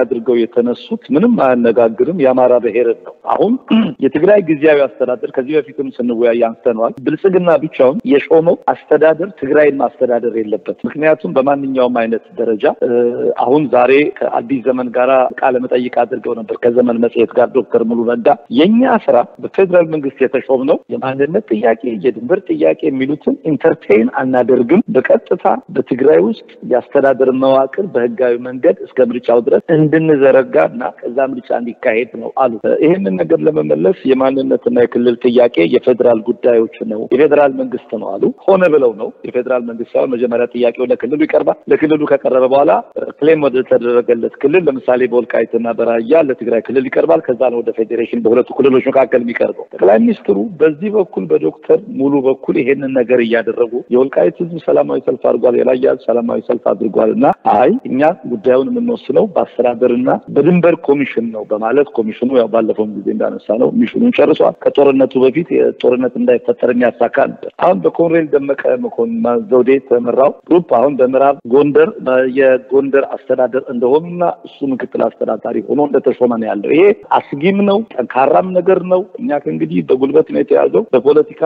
B: የተነሱት ምንም አያነጋግርም የአማራ ብሔርን ነው። አሁን የትግራይ ጊዜያዊ አስተዳደር ከዚህ በፊትም ስንወያይ አንስተነዋል። ብልጽግና ብቻውን የሾመው አስተዳደር ትግራይን ማስተዳደር የለበት። ምክንያቱም በማንኛውም አይነት ደረጃ አሁን ዛሬ ከአዲስ ዘመን ጋር ቃለ መጠይቅ አድርገው ነበር ከዘመን መጽሔት ጋር ዶክተር ሙሉ ነጋ የእኛ ስራ በፌዴራል መንግስት የተሾም ነው የማንነት ጥያቄ፣ የድንበር ጥያቄ የሚሉትን ኢንተርቴይን አናደርግም። በቀጥታ በትግራይ ውስጥ የአስተዳደር መዋቅር በህጋዊ መንገድ እስከ ምርጫው ድረስ እንድንዘረጋ እና ከዛ ምርጫ እንዲካሄድ ነው አሉ። ይህንን ነገር ለመመለስ የማንነትና የክልል ጥያቄ የፌዴራል ጉዳዮች ነው የፌዴራል መንግስት ነው አሉ። ሆነ ብለው ነው የፌዴራል መንግስት ሳይሆን መጀመሪያ ጥያቄው ለክልሉ ይቀርባል። ለክልሉ ከቀረበ በኋላ ክሌም ወደ ተደረገለት ክልል ለምሳሌ በወልቃይትና በራያ ለትግራይ ክልል ይቀርባል። ከዛ ነው ወደ ፌዴሬሽን በሁለቱ ክልሎች መካከል የሚቀርበው። ጠቅላይ ሚኒስትሩ በዚህ በኩል በዶክተር ሙሉ በኩል ይሄንን ነገር እያደረጉ የወልቃይት ህዝብ ሰላማዊ ሰልፍ አድርጓል፣ የራያ ሰላማዊ ሰልፍ አድርጓል እና አይ እኛ ጉዳዩን የምንወስነው በአስተዳደርና በድንበር ኮሚሽን ነው በማለት ኮሚሽኑ ያው ባለፈውም ጊዜ እንዳነሳ ነው ሚሽኑን ጨርሷል። ከጦርነቱ በፊት ጦርነት እንዳይፈጠር የሚያሳካ ነበር። አሁን በኮሎኔል ደመቀ መኮንን ዘውዴ የተመራው ግሩፕ አሁን በምዕራብ ጎንደር የጎንደር አስተዳደር እንደሆኑና እሱ ምክትል አስተዳዳሪ ሆኖ እንደተሾመ ነው ያለው። ይሄ አስጊም ነው፣ ጠንካራም ነገር ነው። እኛ ከእንግዲህ በጉልበት ነው የተያዘው፣ በፖለቲካ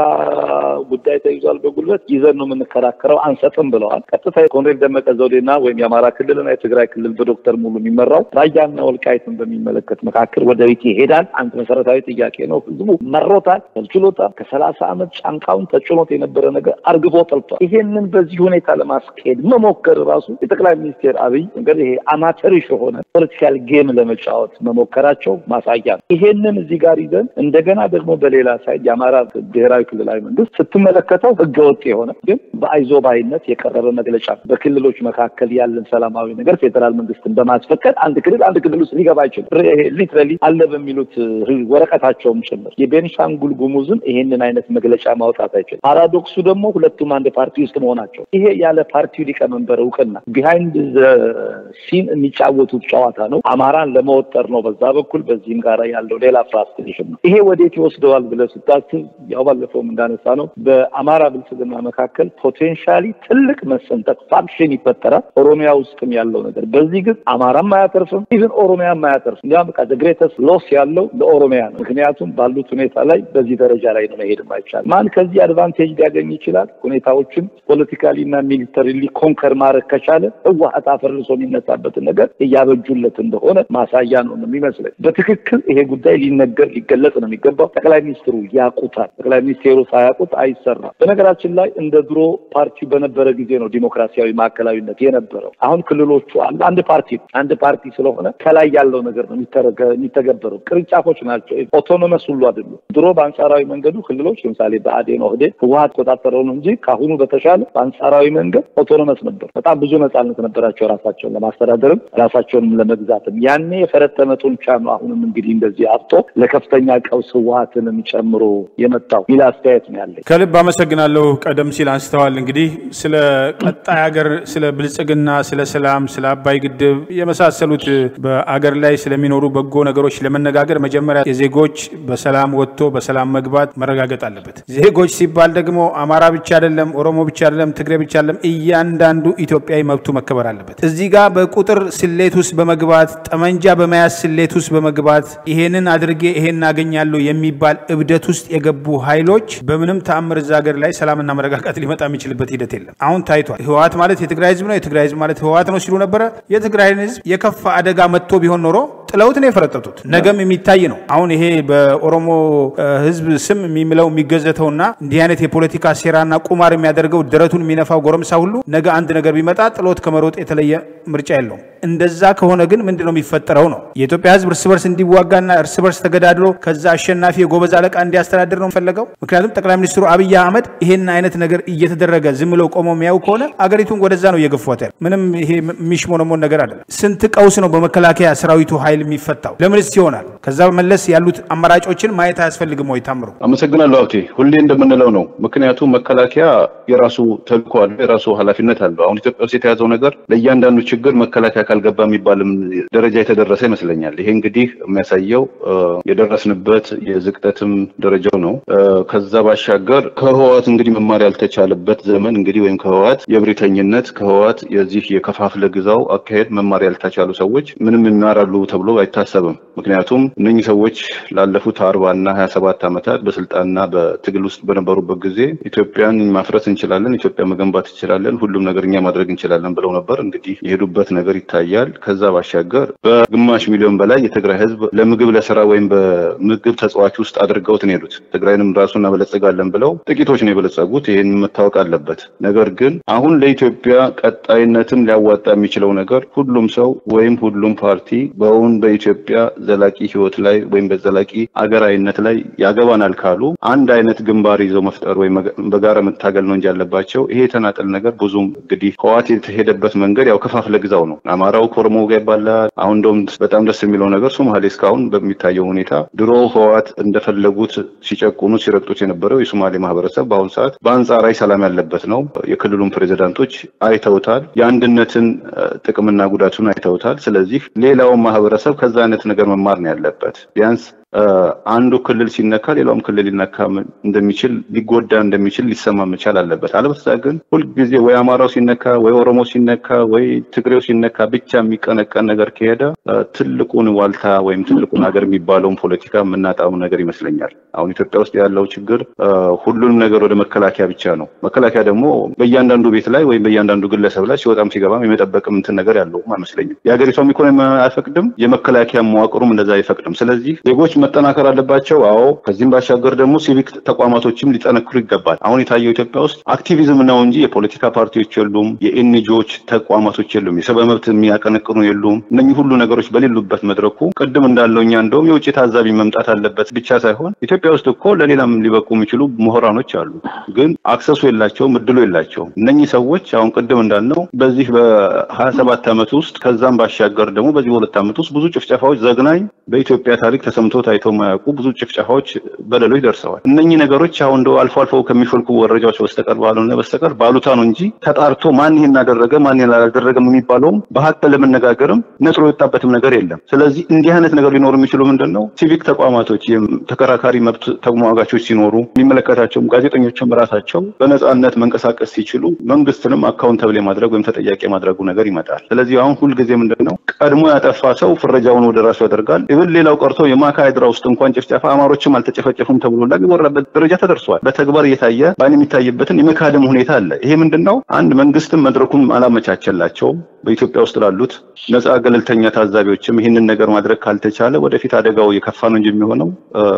B: ጉዳይ ተይዟል፣ በጉልበት ይዘን ነው የምንከራከረው፣ አንሰጥም ብለዋል። ቀጥታ የኮሎኔል ደመቀ ዘውዴና ወይም የአማራ ክልልና የትግራይ ክልል በዶክተር ሙሉ የሚመራው ራያና ወልቃይትን በሚመለከት መካከል ወደ ቤት ይሄዳል። አንድ መሰረታዊ ጥያቄ ነው። ህዝቡ መሮታል፣ ተልችሎታል። ከሰላሳ ዓመት ጫንቃውን ተጭኖት የነበረ ነገር አርግፎ ጠልቷል። ይሄንን በዚህ ሁኔታ ለማስኬድ መሞከር ራሱ የጠቅላይ ሚኒስቴር አብይ ነገር ይሄ አማተሪሽ የሆነ ፖለቲካል ጌም ለመጫወት መሞከራቸው ማሳያ ነው። ይሄንን እዚህ ጋር ይዘን እንደገና ደግሞ በሌላ ሳይድ የአማራ ብሔራዊ ክልላዊ መንግስት ስትመለከተው ህገወጥ የሆነ ግን በአይዞ ባይነት የቀረበ መግለጫ በክልሎች መካከል ያለን ሰላማዊ ነገር ፌዴራል መንግስትን በማስፈቀድ አንድ ክልል አንድ ክልል ውስጥ ሊገባ አይችልም። ሊትራሊ አለ በሚሉት ወረቀታቸውም ጭምር የቤኒሻንጉል ጉሙዝም ይሄንን አይነት መግለጫ ማውጣት አይችልም። ፓራዶክሱ ደግሞ ሁለቱም አንድ ፓርቲ ውስጥ መሆናቸው ይሄ ያለ ፓርቲው ሊቀመንበር እውቅና ቢሃይንድ ሲን የሚጫወቱት ጨዋታ ነው። አማራን ለመወጠር ነው በዛ በኩል በዚህም ጋር ያለው ሌላ ፍራስትሬሽን ነው። ይሄ ወዴት ይወስደዋል ብለህ ስታስብ ያው ባለፈውም እንዳነሳ ነው በአማራ ብልጽግና መካከል ፖቴንሻሊ ትልቅ መሰንጠቅ ፋክሽን ይፈጠራል። ኦሮሚያ ውስጥም ያለው ነገር በዚህ ግን አማራም አያተርፍም፣ ኢቭን ኦሮሚያም አያተርፍም። እንዲያውም በቃ ግሬተስት ሎስ ያለው ለኦሮሚያ ነው። ምክንያቱም ባሉት ሁኔታ ላይ በዚህ ደረጃ ላይ ነው መሄድም አይቻልም። ማን ከዚህ አድቫንቴጅ ሊያገኝ ይችላል? ሁኔታዎችን ፖለቲካሊ እና ሚሊተሪሊ ኮንከር ማድረግ ከቻለ ህወሓት አፈርሶ የሚነሳበትን ነገር እያበጁለት እንደሆነ ማሳያ ነው የሚመስለኝ። በትክክል ይሄ ጉዳይ ሊነገር ሊገለጽ ነው የሚገባው። ጠቅላይ ሚኒስትሩ ያውቁታል። ጠቅላይ ሚኒስቴሩ ሳያውቁት አይሰራም። በነገራችን ላይ እንደ ድሮ ፓርቲ በነበረ ጊዜ ነው ዲሞክራሲያዊ ማዕከላዊነት የነበረው። አሁን ክልሎቹ አሉ። አንድ ፓርቲ አንድ ፓርቲ ስለሆነ ከላይ ያለው ነገር ነው የሚተገበረው። ቅርንጫፎች ናቸው። ኦቶኖመስ ሁሉ አይደሉም። ድሮ በአንጻራዊ መንገዱ ክልሎች ለምሳሌ በአዴን ኦህዴድ ህወሓት ቆጣጠረው ነው እንጂ ከአሁኑ በተሻለ በአንጻራዊ መንገድ ኦቶኖመስ ነበር። በጣም ብዙ ነጻነት ነበራቸው ራሳቸውን ለማስተዳደርም ራሳቸውንም ለመግዛትም። ያኔ የፈረጠመ ጡንቻ ነው አሁንም እንግዲህ እንደዚህ አብጦ ለከፍተኛ ቀውስ ህወሓትንም ጨምሮ የመጣው ሚል አስተያየት ነው ያለኝ።
A: ከልብ አመሰግናለሁ። ቀደም ሲል አንስተዋል እንግዲህ ስለ ቀጣይ ሀገር፣ ስለ ብልጽግና፣ ስለ ሰላም፣ ስለ አባይ ግድብ የመሳሰሉት በአገር ላይ ስለሚኖሩ በጎ ነገሮች ለመነጋገር መጀመሪያ የዜጎች በሰላም ወጥቶ በሰላም መግባት መረጋገጥ አለበት። ዜጎች ሲባል ደግሞ አማራ ብቻ አይደለም፣ ኦሮሞ ብቻ አይደለም፣ ትግሬ ብቻ አይደለም። እያንዳንዱ ኢትዮጵያዊ መብቱ መከበር አለበት። እዚህ ጋር በቁጥር ስሌት ውስጥ በመግባት ጠመንጃ በመያዝ ስሌት ውስጥ በመግባት ይሄንን አድርጌ ይሄን አገኛለሁ የሚባል እብደት ውስጥ የገቡ ኃይሎች በምንም ተአምር እዛ ሀገር ላይ ሰላምና መረጋጋት ሊመጣ የሚችልበት ሂደት የለም። አሁን ታይቷል። ህወሓት ማለት የትግራይ ህዝብ ነው፣ የትግራይ ህዝብ ማለት ህወሓት ነው ሲሉ ነበረ። የትግራይን ህዝብ የከፋ አደጋ መጥቶ ቢሆን ኖሮ ጥለውት ነው የፈረጠጡት። ነገም የሚታይ ነው። አሁን ይሄ በኦሮሞ ህዝብ ስም የሚምለው የሚገዘተውና እንዲህ አይነት የፖለቲካ ሴራና ቁማር የሚያደርገው ደረቱን የሚነፋው ጎረምሳ ሁሉ ነገ አንድ ነገር ቢመጣ ጥሎት ከመሮጥ የተለየ ምርጫ የለውም። እንደዛ ከሆነ ግን ምንድን ነው የሚፈጠረው ነው የኢትዮጵያ ህዝብ እርስ በርስ እንዲዋጋና እርስ በርስ ተገዳድሎ ከዛ አሸናፊ የጎበዝ አለቃ እንዲያስተዳድር ነው ፈለገው። ምክንያቱም ጠቅላይ ሚኒስትሩ አብይ አህመድ ይሄን አይነት ነገር እየተደረገ ዝም ብለው ቆመው የሚያዩ ከሆነ አገሪቱን ወደዛ ነው እየገፏት ያለ። ምንም ይሄ የሚሽሞነሞን ነገር አይደለም። ስንት ቀውስ ነው በመከላከያ ሰራዊቱ ኃይል የሚፈታው? ለምንስ ይሆናል? ከዛ መለስ ያሉት አማራጮችን ማየት አያስፈልግም ወይ? ታምሩ
C: አመሰግናለሁ ሀብቴ። ሁሌ እንደምንለው ነው። ምክንያቱም መከላከያ የራሱ ተልእኮ አለው፣ የራሱ ኃላፊነት አለው። አሁን ኢትዮጵያ ውስጥ የተያዘው ነገር ለእያንዳንዱ ችግር መከላከያ ካልገባ የሚባልም ደረጃ የተደረሰ ይመስለኛል። ይሄ እንግዲህ የሚያሳየው የደረስንበት የዝቅጠትም ደረጃው ነው። ከዛ ባሻገር ከህወሓት እንግዲህ መማር ያልተቻለበት ዘመን እንግዲህ ወይም ከህወሓት የብሪተኝነት ከህወሓት የዚህ የከፋፍለ ግዛው አካሄድ መማር ያልተቻሉ ሰዎች ምንም ይማራሉ ተብሎ ተብሎ አይታሰብም። ምክንያቱም እነኚህ ሰዎች ላለፉት አርባ እና ሀያ ሰባት ዓመታት በስልጣንና በትግል ውስጥ በነበሩበት ጊዜ ኢትዮጵያን ማፍረስ እንችላለን፣ ኢትዮጵያ መገንባት እንችላለን፣ ሁሉም ነገር እኛ ማድረግ እንችላለን ብለው ነበር። እንግዲህ የሄዱበት ነገር ይታያል። ከዛ ባሻገር በግማሽ ሚሊዮን በላይ የትግራይ ህዝብ ለምግብ ለስራ ወይም በምግብ ተጽዋች ውስጥ አድርገውት ነው የሄዱት። ትግራይንም ራሱ እናበለጽጋለን ብለው ጥቂቶች ነው የበለጸጉት። ይህን መታወቅ አለበት። ነገር ግን አሁን ለኢትዮጵያ ቀጣይነትን ሊያዋጣ የሚችለው ነገር ሁሉም ሰው ወይም ሁሉም ፓርቲ በውን በኢትዮጵያ ዘላቂ ህይወት ላይ ወይም በዘላቂ አገራዊነት ላይ ያገባናል ካሉ አንድ አይነት ግንባር ይዘው መፍጠር ወይም በጋራ መታገል ነው እንጂ ያለባቸው ይሄ የተናጠል ነገር ብዙም እንግዲህ ህዋት የተሄደበት መንገድ ያው ከፋፍለ ግዛው ነው። አማራው ከኦሮሞ ጋር ይባላል። አሁን እንደውም በጣም ደስ የሚለው ነገር ሶማሌ እስካሁን በሚታየው ሁኔታ ድሮ ህዋት እንደፈለጉት ሲጨቁኑ ሲረግጡት የነበረው የሶማሌ ማህበረሰብ በአሁኑ ሰዓት በአንጻራዊ ሰላም ያለበት ነው። የክልሉን ፕሬዚዳንቶች አይተውታል። የአንድነትን ጥቅምና ጉዳቱን አይተውታል። ስለዚህ ሌላውን ማህበረሰብ ከዛ አይነት ነገር መማር ነው ያለበት ቢያንስ አንዱ ክልል ሲነካ ሌላውም ክልል ሊነካ እንደሚችል ሊጎዳ እንደሚችል ሊሰማ መቻል አለበት። አለበለዚያ ግን ሁልጊዜ ወይ አማራው ሲነካ ወይ ኦሮሞ ሲነካ ወይ ትግሬው ሲነካ ብቻ የሚቀነቀን ነገር ከሄደ ትልቁን ዋልታ ወይም ትልቁን ሀገር የሚባለውን ፖለቲካ የምናጣው ነገር ይመስለኛል። አሁን ኢትዮጵያ ውስጥ ያለው ችግር ሁሉንም ነገር ወደ መከላከያ ብቻ ነው። መከላከያ ደግሞ በእያንዳንዱ ቤት ላይ ወይም በእያንዳንዱ ግለሰብ ላይ ሲወጣም ሲገባም የመጠበቅም እንትን ነገር ያለውም አይመስለኝም። የሀገሪቷም ኢኮኖሚ አይፈቅድም፣ የመከላከያ መዋቅሩም እንደዛ አይፈቅድም። ስለዚህ ዜጎች መጠናከር አለባቸው። አዎ። ከዚህም ባሻገር ደግሞ ሲቪክ ተቋማቶችም ሊጠነክሩ ይገባል። አሁን የታየው ኢትዮጵያ ውስጥ አክቲቪዝም ነው እንጂ የፖለቲካ ፓርቲዎች የሉም፣ የኤንጂኦዎች ተቋማቶች የሉም፣ የሰብአዊ መብት የሚያቀነቅኑ የሉም። እነኚህ ሁሉ ነገሮች በሌሉበት መድረኩ ቅድም እንዳለው እኛ እንደውም የውጭ ታዛቢ መምጣት አለበት ብቻ ሳይሆን ኢትዮጵያ ውስጥ እኮ ለሌላም ሊበቁ የሚችሉ ምሁራኖች አሉ፣ ግን አክሰሱ የላቸውም፣ እድሉ የላቸውም። እነኚህ ሰዎች አሁን ቅድም እንዳልነው በዚህ በሀያ ሰባት ዓመት ውስጥ ከዛም ባሻገር ደግሞ በዚህ በሁለት ዓመት ውስጥ ብዙ ጭፍጨፋዎች ዘግናኝ በኢትዮጵያ ታሪክ ተሰምቶ ታይተው የማያውቁ ብዙ ጭፍጨፋዎች፣ በደሎች ደርሰዋል። እነኚህ ነገሮች አሁን እንደው አልፎ አልፎ ከሚፈልኩ መረጃዎች በስተቀር ባልሆነ በስተቀር ባሉታ ነው እንጂ ተጣርቶ ማን ይህን አደረገ ማን ይህን አላደረገም የሚባለውም በሀቅ ለመነጋገርም ነጥሮ የወጣበትም ነገር የለም። ስለዚህ እንዲህ አይነት ነገር ሊኖሩ የሚችሉ ምንድን ነው ሲቪክ ተቋማቶች፣ ተከራካሪ መብት ተሟጋቾች ሲኖሩ የሚመለከታቸውም ጋዜጠኞችም ራሳቸው በነፃነት መንቀሳቀስ ሲችሉ መንግስትንም አካውንተብል የማድረግ ወይም ተጠያቂ የማድረጉ ነገር ይመጣል። ስለዚህ አሁን ሁልጊዜ ምንድን ነው ቀድሞ ያጠፋ ሰው ፍረጃውን ወደ ራሱ ያደርጋል። ይብን ሌላው ቀርቶ የማካሄድራ ውስጥ እንኳን ጭፍጨፋ አማሮችም አልተጨፈጨፉም ተብሎ የሚወራበት ደረጃ ተደርሷል። በተግባር እየታየ በአይን የሚታይበትን የመካደም ሁኔታ አለ። ይሄ ምንድን ነው? አንድ መንግስትም መድረኩን አላመቻቸላቸውም። በኢትዮጵያ ውስጥ ላሉት ነፃ ገለልተኛ ታዛቢዎችም ይህንን ነገር ማድረግ ካልተቻለ ወደፊት አደጋው የከፋ ነው እንጂ የሚሆነው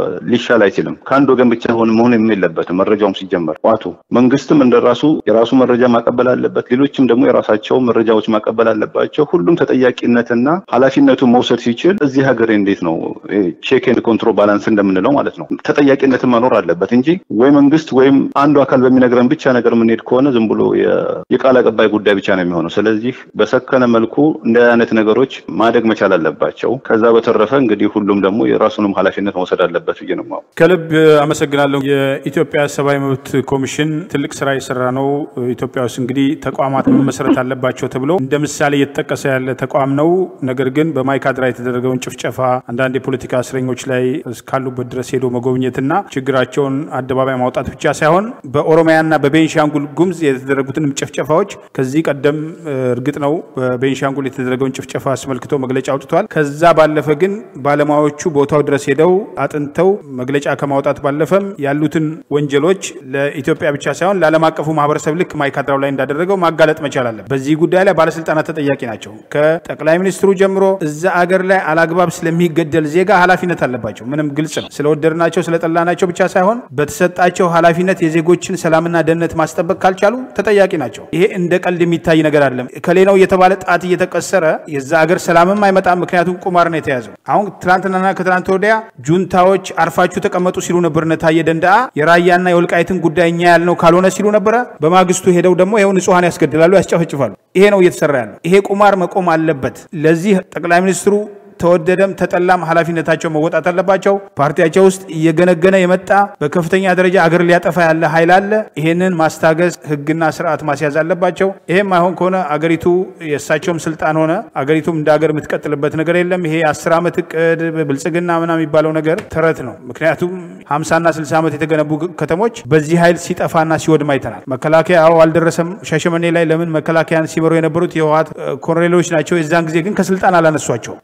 C: ሊሻል አይችልም። ከአንድ ወገን ብቻ ሆን መሆን የለበትም። መረጃውም ሲጀመር ዋቱ መንግስትም እንደራሱ የራሱ መረጃ ማቀበል አለበት። ሌሎችም ደግሞ የራሳቸው መረጃዎች ማቀበል አለባቸው። ሁሉም ተጠያቂነትና ኃላፊነቱን መውሰድ ሲችል እዚህ ሀገር እንዴት ነው ቼክ ኤንድ ኮንትሮል ባላንስ እንደምንለው ማለት ነው ተጠያቂነትን መኖር አለበት እንጂ ወይ መንግስት ወይም አንዱ አካል በሚነግረን ብቻ ነገር የምንሄድ ከሆነ ዝም ብሎ የቃል አቀባይ ጉዳይ ብቻ ነው የሚሆነው። ስለዚህ በሰከነ መልኩ እንደ አይነት ነገሮች ማደግ መቻል አለባቸው። ከዛ በተረፈ እንግዲህ ሁሉም ደግሞ የራሱንም ኃላፊነት መውሰድ አለበት ብዬ ነው የማውቀው።
A: ከልብ አመሰግናለሁ። የኢትዮጵያ ሰብአዊ መብት ኮሚሽን ትልቅ ስራ የሰራ ነው። ኢትዮጵያ ውስጥ እንግዲህ ተቋማት መመስረት አለባቸው ተብሎ እንደ ምሳሌ እየተጠቀሰ ያለ ተቋም ነው። ነገር ግን በማይካድራ የተደረገውን ጭፍጨፋ አንዳንድ የፖለቲካ እስረኞች ላይ እስካሉበት ድረስ ሄዶ መጎብኘትና ችግራቸውን አደባባይ ማውጣት ብቻ ሳይሆን በኦሮሚያና በቤንሻንጉል ጉምዝ የተደረጉትንም ጭፍጨፋዎች ከዚህ ቀደም እርግጥ ነው በቤንሻንጉል የተደረገውን ጭፍጨፋ አስመልክቶ መግለጫ አውጥቷል። ከዛ ባለፈ ግን ባለሙያዎቹ ቦታው ድረስ ሄደው አጥንተው መግለጫ ከማውጣት ባለፈም ያሉትን ወንጀሎች ለኢትዮጵያ ብቻ ሳይሆን ለዓለም አቀፉ ማህበረሰብ ልክ ማይካድራው ላይ እንዳደረገው ማጋለጥ መቻል አለ። በዚህ ጉዳይ ላይ ባለስልጣናት ተጠያቂ ናቸው። ከጠቅላይ ሚኒስትሩ ጀምሮ እዛ አገር ላይ አላግባብ ስለሚገደል ዜጋ ኃላፊነት አለባቸው። ምንም ግልጽ ነው። ስለወደድናቸው ስለጠላናቸው ብቻ ሳይሆን በተሰጣቸው ኃላፊነት የዜጎችን ሰላምና ደህንነት ማስጠበቅ ካልቻሉ ተጠያቂ ናቸው። ይሄ እንደ ቀልድ የሚታይ ነገር አይደለም። ከሌ ነው የተባለ ጣት እየተቀሰረ የዛ ሀገር ሰላምም አይመጣም። ምክንያቱም ቁማር ነው የተያዘው። አሁን ትናንትናና ከትናንት ወዲያ ጁንታዎች አርፋችሁ ተቀመጡ ሲሉ ነበር እነ ታዬ ደንደአ። የራያና የወልቃይትን ጉዳይ እኛ ያልነው ካልሆነ ሲሉ ነበረ። በማግስቱ ሄደው ደግሞ ይኸው ንጹሐን ያስገድላሉ፣ ያስጨፈጭፋሉ። ይሄ ነው እየተሰራ ያለው። ይሄ ቁማር መቆም አለበት። ለዚህ ጠቅላይ ሚኒስትሩ ተወደደም ተጠላም ኃላፊነታቸው መወጣት አለባቸው። ፓርቲያቸው ውስጥ እየገነገነ የመጣ በከፍተኛ ደረጃ አገር ሊያጠፋ ያለ ኃይል አለ። ይሄንን ማስታገዝ፣ ህግና ስርዓት ማስያዝ አለባቸው። ይሄም አይሆን ከሆነ አገሪቱ የእሳቸውም ስልጣን ሆነ አገሪቱም እንደ ሀገር የምትቀጥልበት ነገር የለም። ይሄ አስር ዓመት እቅድ ብልጽግና ምናምን የሚባለው ነገር ተረት ነው። ምክንያቱም ሀምሳና ስልሳ ዓመት የተገነቡ ከተሞች በዚህ ኃይል ሲጠፋና ሲወድም አይተናል። መከላከያ አዎ አልደረሰም ሻሸመኔ ላይ። ለምን መከላከያን ሲመሩ የነበሩት የህወሓት ኮሎኔሎች ናቸው። የዛን ጊዜ ግን ከስልጣን አላነሷቸው። ሰሜን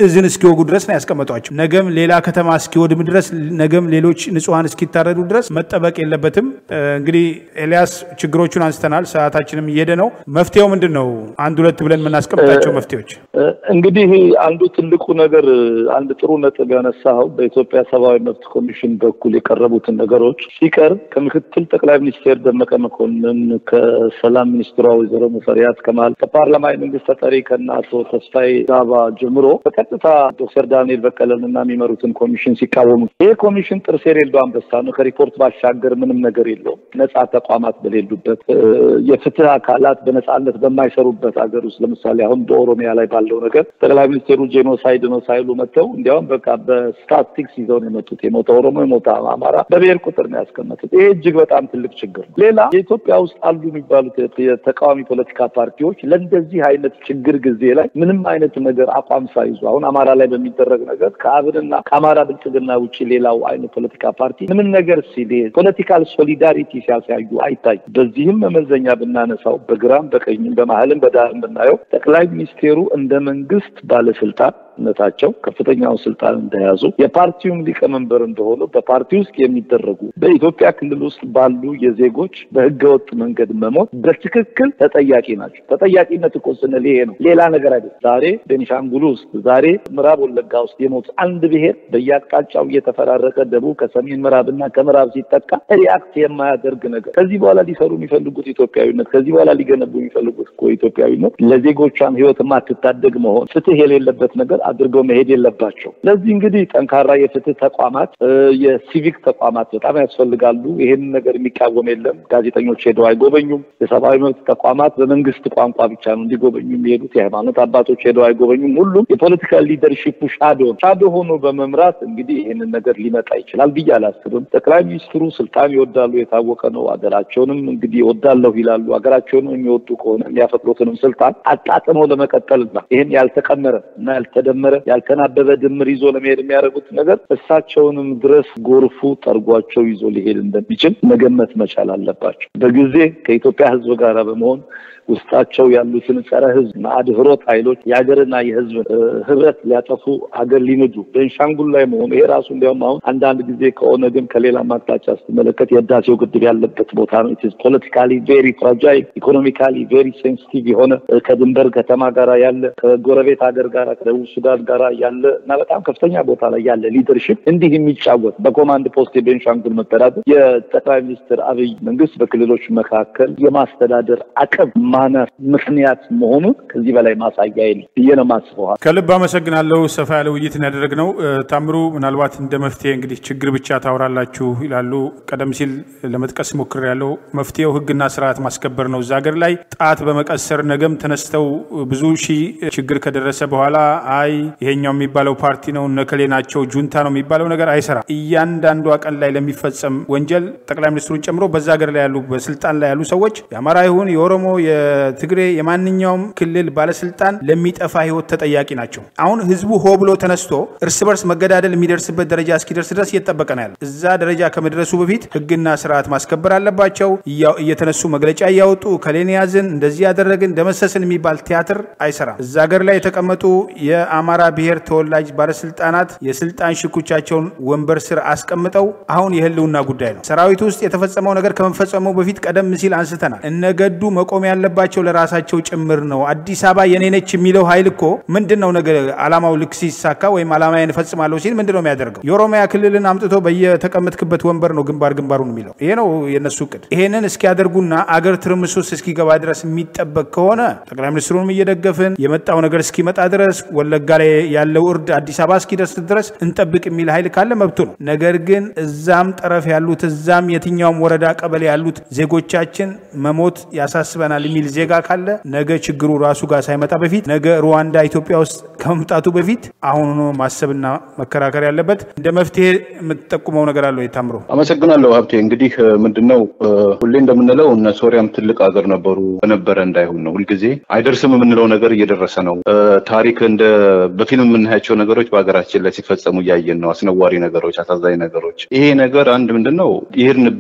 A: እዝን እስኪወጉ ድረስ ነው ያስቀመጧቸው። ነገም ሌላ ከተማ እስኪወድም ድረስ፣ ነገም ሌሎች ንጹሐን እስኪታረዱ ድረስ መጠበቅ የለበትም። እንግዲህ ኤልያስ ችግሮቹን አንስተናል። ሰዓታችንም እየሄደ ነው። መፍትሄው ምንድን ነው? አንድ ሁለት ብለን የምናስቀምጣቸው መፍትሄዎች
B: እንግዲህ አንዱ ትልቁ ነገር አንድ ጥሩ ነጥብ ያነሳው በኢትዮጵያ ሰብአዊ መብት ኮሚሽን በኩል የቀረቡትን ነገሮች ሲቀርብ ከምክትል ጠቅላይ ሚኒስቴር ደመቀ መኮንን ከሰላም ሚኒስትሯ ወይዘሮ ሙፈሪያት ከማል ከፓርላማ የመንግስት ተጠሪ ከነ አቶ ተስፋዬ ዳባ ጀምሮ በቀጥታ ዶክተር ዳንኤል በቀለን እና የሚመሩትን ኮሚሽን ሲቃወሙ ይህ ኮሚሽን ጥርስ የሌለው አንበሳ ነው። ከሪፖርት ባሻገር ምንም ነገር የለውም። ነጻ ተቋማት በሌሉበት የፍትህ አካላት በነጻነት በማይሰሩበት ሀገር ውስጥ ለምሳሌ አሁን በኦሮሚያ ላይ ባለው ነገር ጠቅላይ ሚኒስቴሩ ጄኖሳይድ ነው ሳይሉ መጥተው እንዲያውም በቃ በስታቲክስ ይዘው ነው የመጡት። የሞተ ኦሮሞ፣ የሞተ አማራ በብሔር ቁጥር ነው ያስቀመጡት። ይሄ እጅግ በጣም ትልቅ ችግር ነው። ሌላ የኢትዮጵያ ውስጥ አሉ የሚባሉት የተቃዋሚ ፖለቲካ ፓርቲዎች ለእንደዚህ አይነት ችግር ጊዜ ላይ ምንም አይነት ነገር አቋም ሳይዙ አሁን አማራ ላይ በሚደረግ ነገር ከአብንና ከአማራ ብልጽግና ውጭ ሌላው አይነት ፖለቲካ ፓርቲ ምንም ነገር ሲል ፖለቲካል ሶሊዳሪቲ ሲያሳዩ አይታይም። በዚህም መመዘኛ ብናነሳው በግራም በቀኝም በመሀልም በዳርም ብናየው ጠቅላይ ሚኒስቴሩ እንደ መንግስት ባለስልጣን ነታቸው ከፍተኛውን ስልጣን እንደያዙ የፓርቲውም ሊቀመንበር እንደሆኑ በፓርቲ ውስጥ የሚደረጉ በኢትዮጵያ ክልል ውስጥ ባሉ የዜጎች በህገወጥ መንገድ መሞት በትክክል ተጠያቂ ናቸው። ተጠያቂነት እኮ ስንል ይሄ ነው፣ ሌላ ነገር አይደለም። ዛሬ ቤኒሻንጉል ውስጥ፣ ዛሬ ምዕራብ ወለጋ ውስጥ የሞት አንድ ብሔር በየአቅጣጫው እየተፈራረቀ ደቡብ ከሰሜን ምዕራብና ከምዕራብ ሲጠቃ ሪአክት የማያደርግ ነገር ከዚህ በኋላ ሊሰሩ የሚፈልጉት ኢትዮጵያዊነት፣ ከዚህ በኋላ ሊገነቡ የሚፈልጉት እኮ ኢትዮጵያዊነት ለዜጎቿም ህይወት የማትታደግ መሆን ፍትህ የሌለበት ነገር አድርገው መሄድ የለባቸው። ስለዚህ እንግዲህ ጠንካራ የፍትህ ተቋማት፣ የሲቪክ ተቋማት በጣም ያስፈልጋሉ። ይሄንን ነገር የሚቃወም የለም። ጋዜጠኞች ሄደው አይጎበኙም። የሰብአዊ መብት ተቋማት በመንግስት ቋንቋ ብቻ ነው እንዲጎበኙ የሚሄዱት። የሃይማኖት አባቶች ሄደው አይጎበኙም። ሁሉም የፖለቲካል ሊደርሺፑ ሻዶ ሻዶ ሆኖ በመምራት እንግዲህ ይህንን ነገር ሊመጣ ይችላል ብዬ አላስብም። ጠቅላይ ሚኒስትሩ ስልጣን ይወዳሉ፣ የታወቀ ነው። ሀገራቸውንም እንግዲህ ይወዳለሁ ይላሉ። ሀገራቸውንም የሚወዱ ከሆነ የሚያፈቅሩትንም ስልጣን አጣጥመው ለመቀጠልና ይህን ያልተቀመረ እና ያልተደመረ ያልተናበበ ድምር ይዞ ለመሄድ የሚያደርጉት ነገር እሳቸውንም ድረስ ጎርፉ ጠርጓቸው ይዞ ሊሄድ እንደሚችል መገመት መቻል አለባቸው። በጊዜ ከኢትዮጵያ ሕዝብ ጋር በመሆን ውስጣቸው ያሉትን ጸረ ህዝብ አድህሮት ኃይሎች የሀገርና የህዝብ ህብረት ሊያጠፉ ሀገር ሊንዱ ቤንሻንጉል ላይ መሆኑ ይሄ ራሱ እንዲያውም አሁን አንዳንድ ጊዜ ከኦነግም ከሌላ አቅጣጫ ስትመለከት የህዳሴው ግድብ ያለበት ቦታ ነው። ኢትስ ፖለቲካሊ ቬሪ ፍራጃይል ኢኮኖሚካሊ ቬሪ ሴንሲቲቭ የሆነ ከድንበር ከተማ ጋራ ያለ ከጎረቤት ሀገር ጋራ ከደቡብ ሱዳን ጋራ ያለ እና በጣም ከፍተኛ ቦታ ላይ ያለ ሊደርሽፕ እንዲህ የሚጫወት በኮማንድ ፖስት የቤንሻንጉል መተዳደር የጠቅላይ ሚኒስትር አብይ መንግስት በክልሎች መካከል የማስተዳደር አቅም ማነስ ምክንያት መሆኑን ከዚህ በላይ ማሳያ የለም ብዬ ነው የማስበው።
A: ከልብ አመሰግናለሁ። ሰፋ ያለ ውይይትን ያደረግነው ታምሩ፣ ምናልባት እንደ መፍትሄ እንግዲህ ችግር ብቻ ታወራላችሁ ይላሉ። ቀደም ሲል ለመጥቀስ ሞክር ያለው መፍትሄው ህግና ስርዓት ማስከበር ነው። እዛ ሀገር ላይ ጣት በመቀሰር ነገም ተነስተው ብዙ ሺህ ችግር ከደረሰ በኋላ አይ ይሄኛው የሚባለው ፓርቲ ነው እነከሌ ናቸው ጁንታ ነው የሚባለው ነገር አይሰራም። እያንዳንዷ ቀን ላይ ለሚፈጸም ወንጀል ጠቅላይ ሚኒስትሩን ጨምሮ በዛ ሀገር ላይ ያሉ በስልጣን ላይ ያሉ ሰዎች የአማራ ይሁን የኦሮሞ የትግሬ የማንኛውም ክልል ባለስልጣን ለሚጠፋ ህይወት ተጠያቂ ናቸው። አሁን ህዝቡ ሆ ብሎ ተነስቶ እርስ በርስ መገዳደል የሚደርስበት ደረጃ እስኪደርስ ድረስ እየተጠበቀ ነው ያለ። እዛ ደረጃ ከመድረሱ በፊት ህግና ስርዓት ማስከበር አለባቸው። እየተነሱ መግለጫ እያወጡ ከሌን ያዝን፣ እንደዚህ ያደረግን፣ ደመሰስን የሚባል ቲያትር አይሰራም። እዛ ሀገር ላይ የተቀመጡ የአማራ ብሔር ተወላጅ ባለስልጣናት የስልጣን ሽኩቻቸውን ወንበር ስር አስቀምጠው አሁን የህልውና ጉዳይ ነው። ሰራዊቱ ውስጥ የተፈጸመው ነገር ከመፈጸሙ በፊት ቀደም ሲል አንስተናል። እነገዱ መቆም ያለባቸው ለራሳቸው ጭምር ነው። አዲስ አበባ የኔ ነች የሚለው ኃይል እኮ ምንድን ነው ነገር አላማው ልክ ሲሳካ ወይም አላማዬን እፈጽማለሁ ሲል ምንድን ነው የሚያደርገው? የኦሮሚያ ክልልን አምጥቶ በየተቀመጥክበት ወንበር ነው ግንባር ግንባሩን የሚለው። ይሄ ነው የነሱ እቅድ። ይሄንን እስኪያደርጉና አገር ትርምስ ውስጥ እስኪገባ ድረስ የሚጠበቅ ከሆነ ጠቅላይ ሚኒስትሩንም እየደገፍን የመጣው ነገር እስኪመጣ ድረስ ወለጋ ላይ ያለው እርድ አዲስ አበባ እስኪደርስ ድረስ እንጠብቅ የሚል ኃይል ካለ መብቱ ነው። ነገር ግን እዛም ጠረፍ ያሉት እዛም የትኛውም ወረዳ ቀበሌ ያሉት ዜጎቻችን መሞት ያሳስበናል የሚል ዜጋ ካለ ነገ ችግሩ ራሱ ጋር ሳይመጣ በፊት ነገ ሩዋንዳ ኢትዮጵያ ውስጥ ከመምጣቱ በፊት አሁኑ ማሰብና መከራከር ያለበት እንደ መፍትሄ የምትጠቁመው ነገር አለው። የታምሮ
C: አመሰግናለሁ ሀብቴ። እንግዲህ ምንድነው ሁሌ እንደምንለው እነ ሶሪያም ትልቅ ሀገር ነበሩ በነበረ እንዳይሆን ነው። ሁልጊዜ አይደርስም የምንለው ነገር እየደረሰ ነው። ታሪክ እንደ በፊልም የምናያቸው ነገሮች በሀገራችን ላይ ሲፈጸሙ እያየን ነው። አስነዋሪ ነገሮች፣ አሳዛኝ ነገሮች። ይሄ ነገር አንድ ምንድን ነው የሄድንበት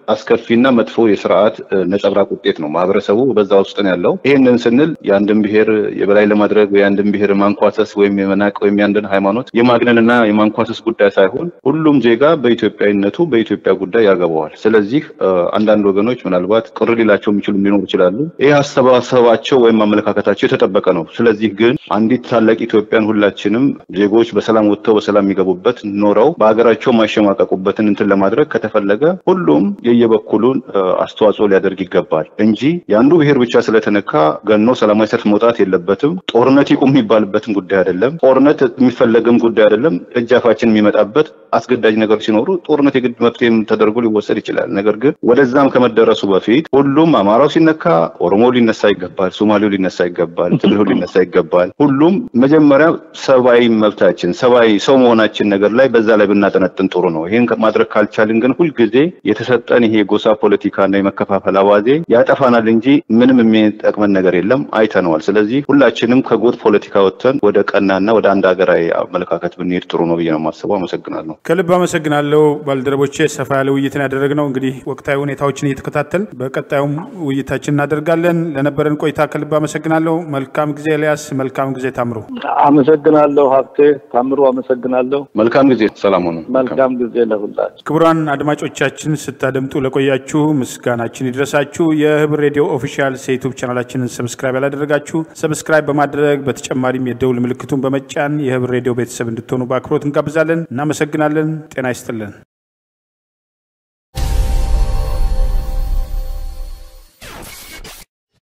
C: አስከፊና መጥፎ የስርዓት ነጸብራቅ ውጤት ነው። ማህበረሰቡ በዛ ውስጥ ነው ያለው። ይህንን ስንል የአንድን ብሔር የበላይ ለማድረግ ወይ የአንድን ብሔር ማንኳሰስ ወይም የመናቅ ወይም የአንድን ሃይማኖት የማግነንና የማንኳሰስ ጉዳይ ሳይሆን ሁሉም ዜጋ በኢትዮጵያዊነቱ በኢትዮጵያ ጉዳይ ያገባዋል። ስለዚህ አንዳንድ ወገኖች ምናልባት ቅር ሊላቸው የሚችሉ ሊኖሩ ይችላሉ። ይህ አስተሳሰባቸው ወይም አመለካከታቸው የተጠበቀ ነው። ስለዚህ ግን አንዲት ታላቅ ኢትዮጵያን ሁላችንም ዜጎች በሰላም ወጥተው በሰላም የሚገቡበት ኖረው በሀገራቸው ማሸማቀቁበትን እንትን ለማድረግ ከተፈለገ ሁሉም የየበኩሉን አስተዋጽኦ ሊያደርግ ይገባል እንጂ የአንዱ ብሔር ብቻ ስለተነካ ገኖ ሰላማዊ ሰልፍ መውጣት የለበትም። ጦርነት ይቁም የሚባልበትም ጉዳይ አይደለም። ጦርነት የሚፈለግም ጉዳይ አይደለም። እጃፋችን የሚመጣበት አስገዳጅ ነገሮች ሲኖሩ ጦርነት የግድ መፍትሄም ተደርጎ ሊወሰድ ይችላል። ነገር ግን ወደዛም ከመደረሱ በፊት ሁሉም አማራው ሲነካ ኦሮሞ ሊነሳ ይገባል፣ ሶማሌው ሊነሳ ይገባል፣ ትግሬው ሊነሳ ይገባል። ሁሉም መጀመሪያ ሰብአዊ መብታችን ሰብአዊ ሰው መሆናችን ነገር ላይ በዛ ላይ ብናጠነጥን ጥሩ ነው። ይህን ማድረግ ካልቻልን ግን ሁልጊዜ የተሰጠን ይሄ የጎሳ ፖለቲካና የመከፋፈል አዋዜ ያጠፋናል እንጂ ምንም የሚጠቅመን ነገር የለም። አይተነዋል። ስለዚህ ሁላችንም ከጎጥ ፖለቲካ ወጥተን ወደ ቀናና ወደ አንድ ሀገራዊ አመለካከት ብንሄድ ጥሩ ነው ብዬ ነው የማስበው። አመሰግናለሁ።
A: ከልብ አመሰግናለሁ ባልደረቦቼ። ሰፋ ያለ ውይይትን ያደረግነው እንግዲህ ወቅታዊ ሁኔታዎችን እየተከታተል በቀጣዩም ውይይታችን እናደርጋለን። ለነበረን ቆይታ ከልብ አመሰግናለሁ። መልካም ጊዜ ኤልያስ፣ መልካም ጊዜ ታምሩ።
B: አመሰግናለሁ ሀብቴ ታምሩ፣ አመሰግናለሁ።
C: መልካም ጊዜ፣ ሰላም ሆኑ።
B: መልካም ጊዜ ለሁላችሁ።
A: ክቡራን አድማጮቻችን ስታደምጡ ለቆያችሁ ምስጋናችን ይድረሳችሁ። የህብር ሬዲዮ ኦፊሻል የዩቱብ ቻናላችንን ሰብስክራይብ ያላደረጋችሁ ሰብስክራይብ በማድረግ በተጨማሪም የደውል ምልክቱን በመጫን የህብር ሬዲዮ ቤተሰብ እንድትሆኑ በአክብሮት እንጋብዛለን። እናመሰግናለን። ጤና ይስጥልን።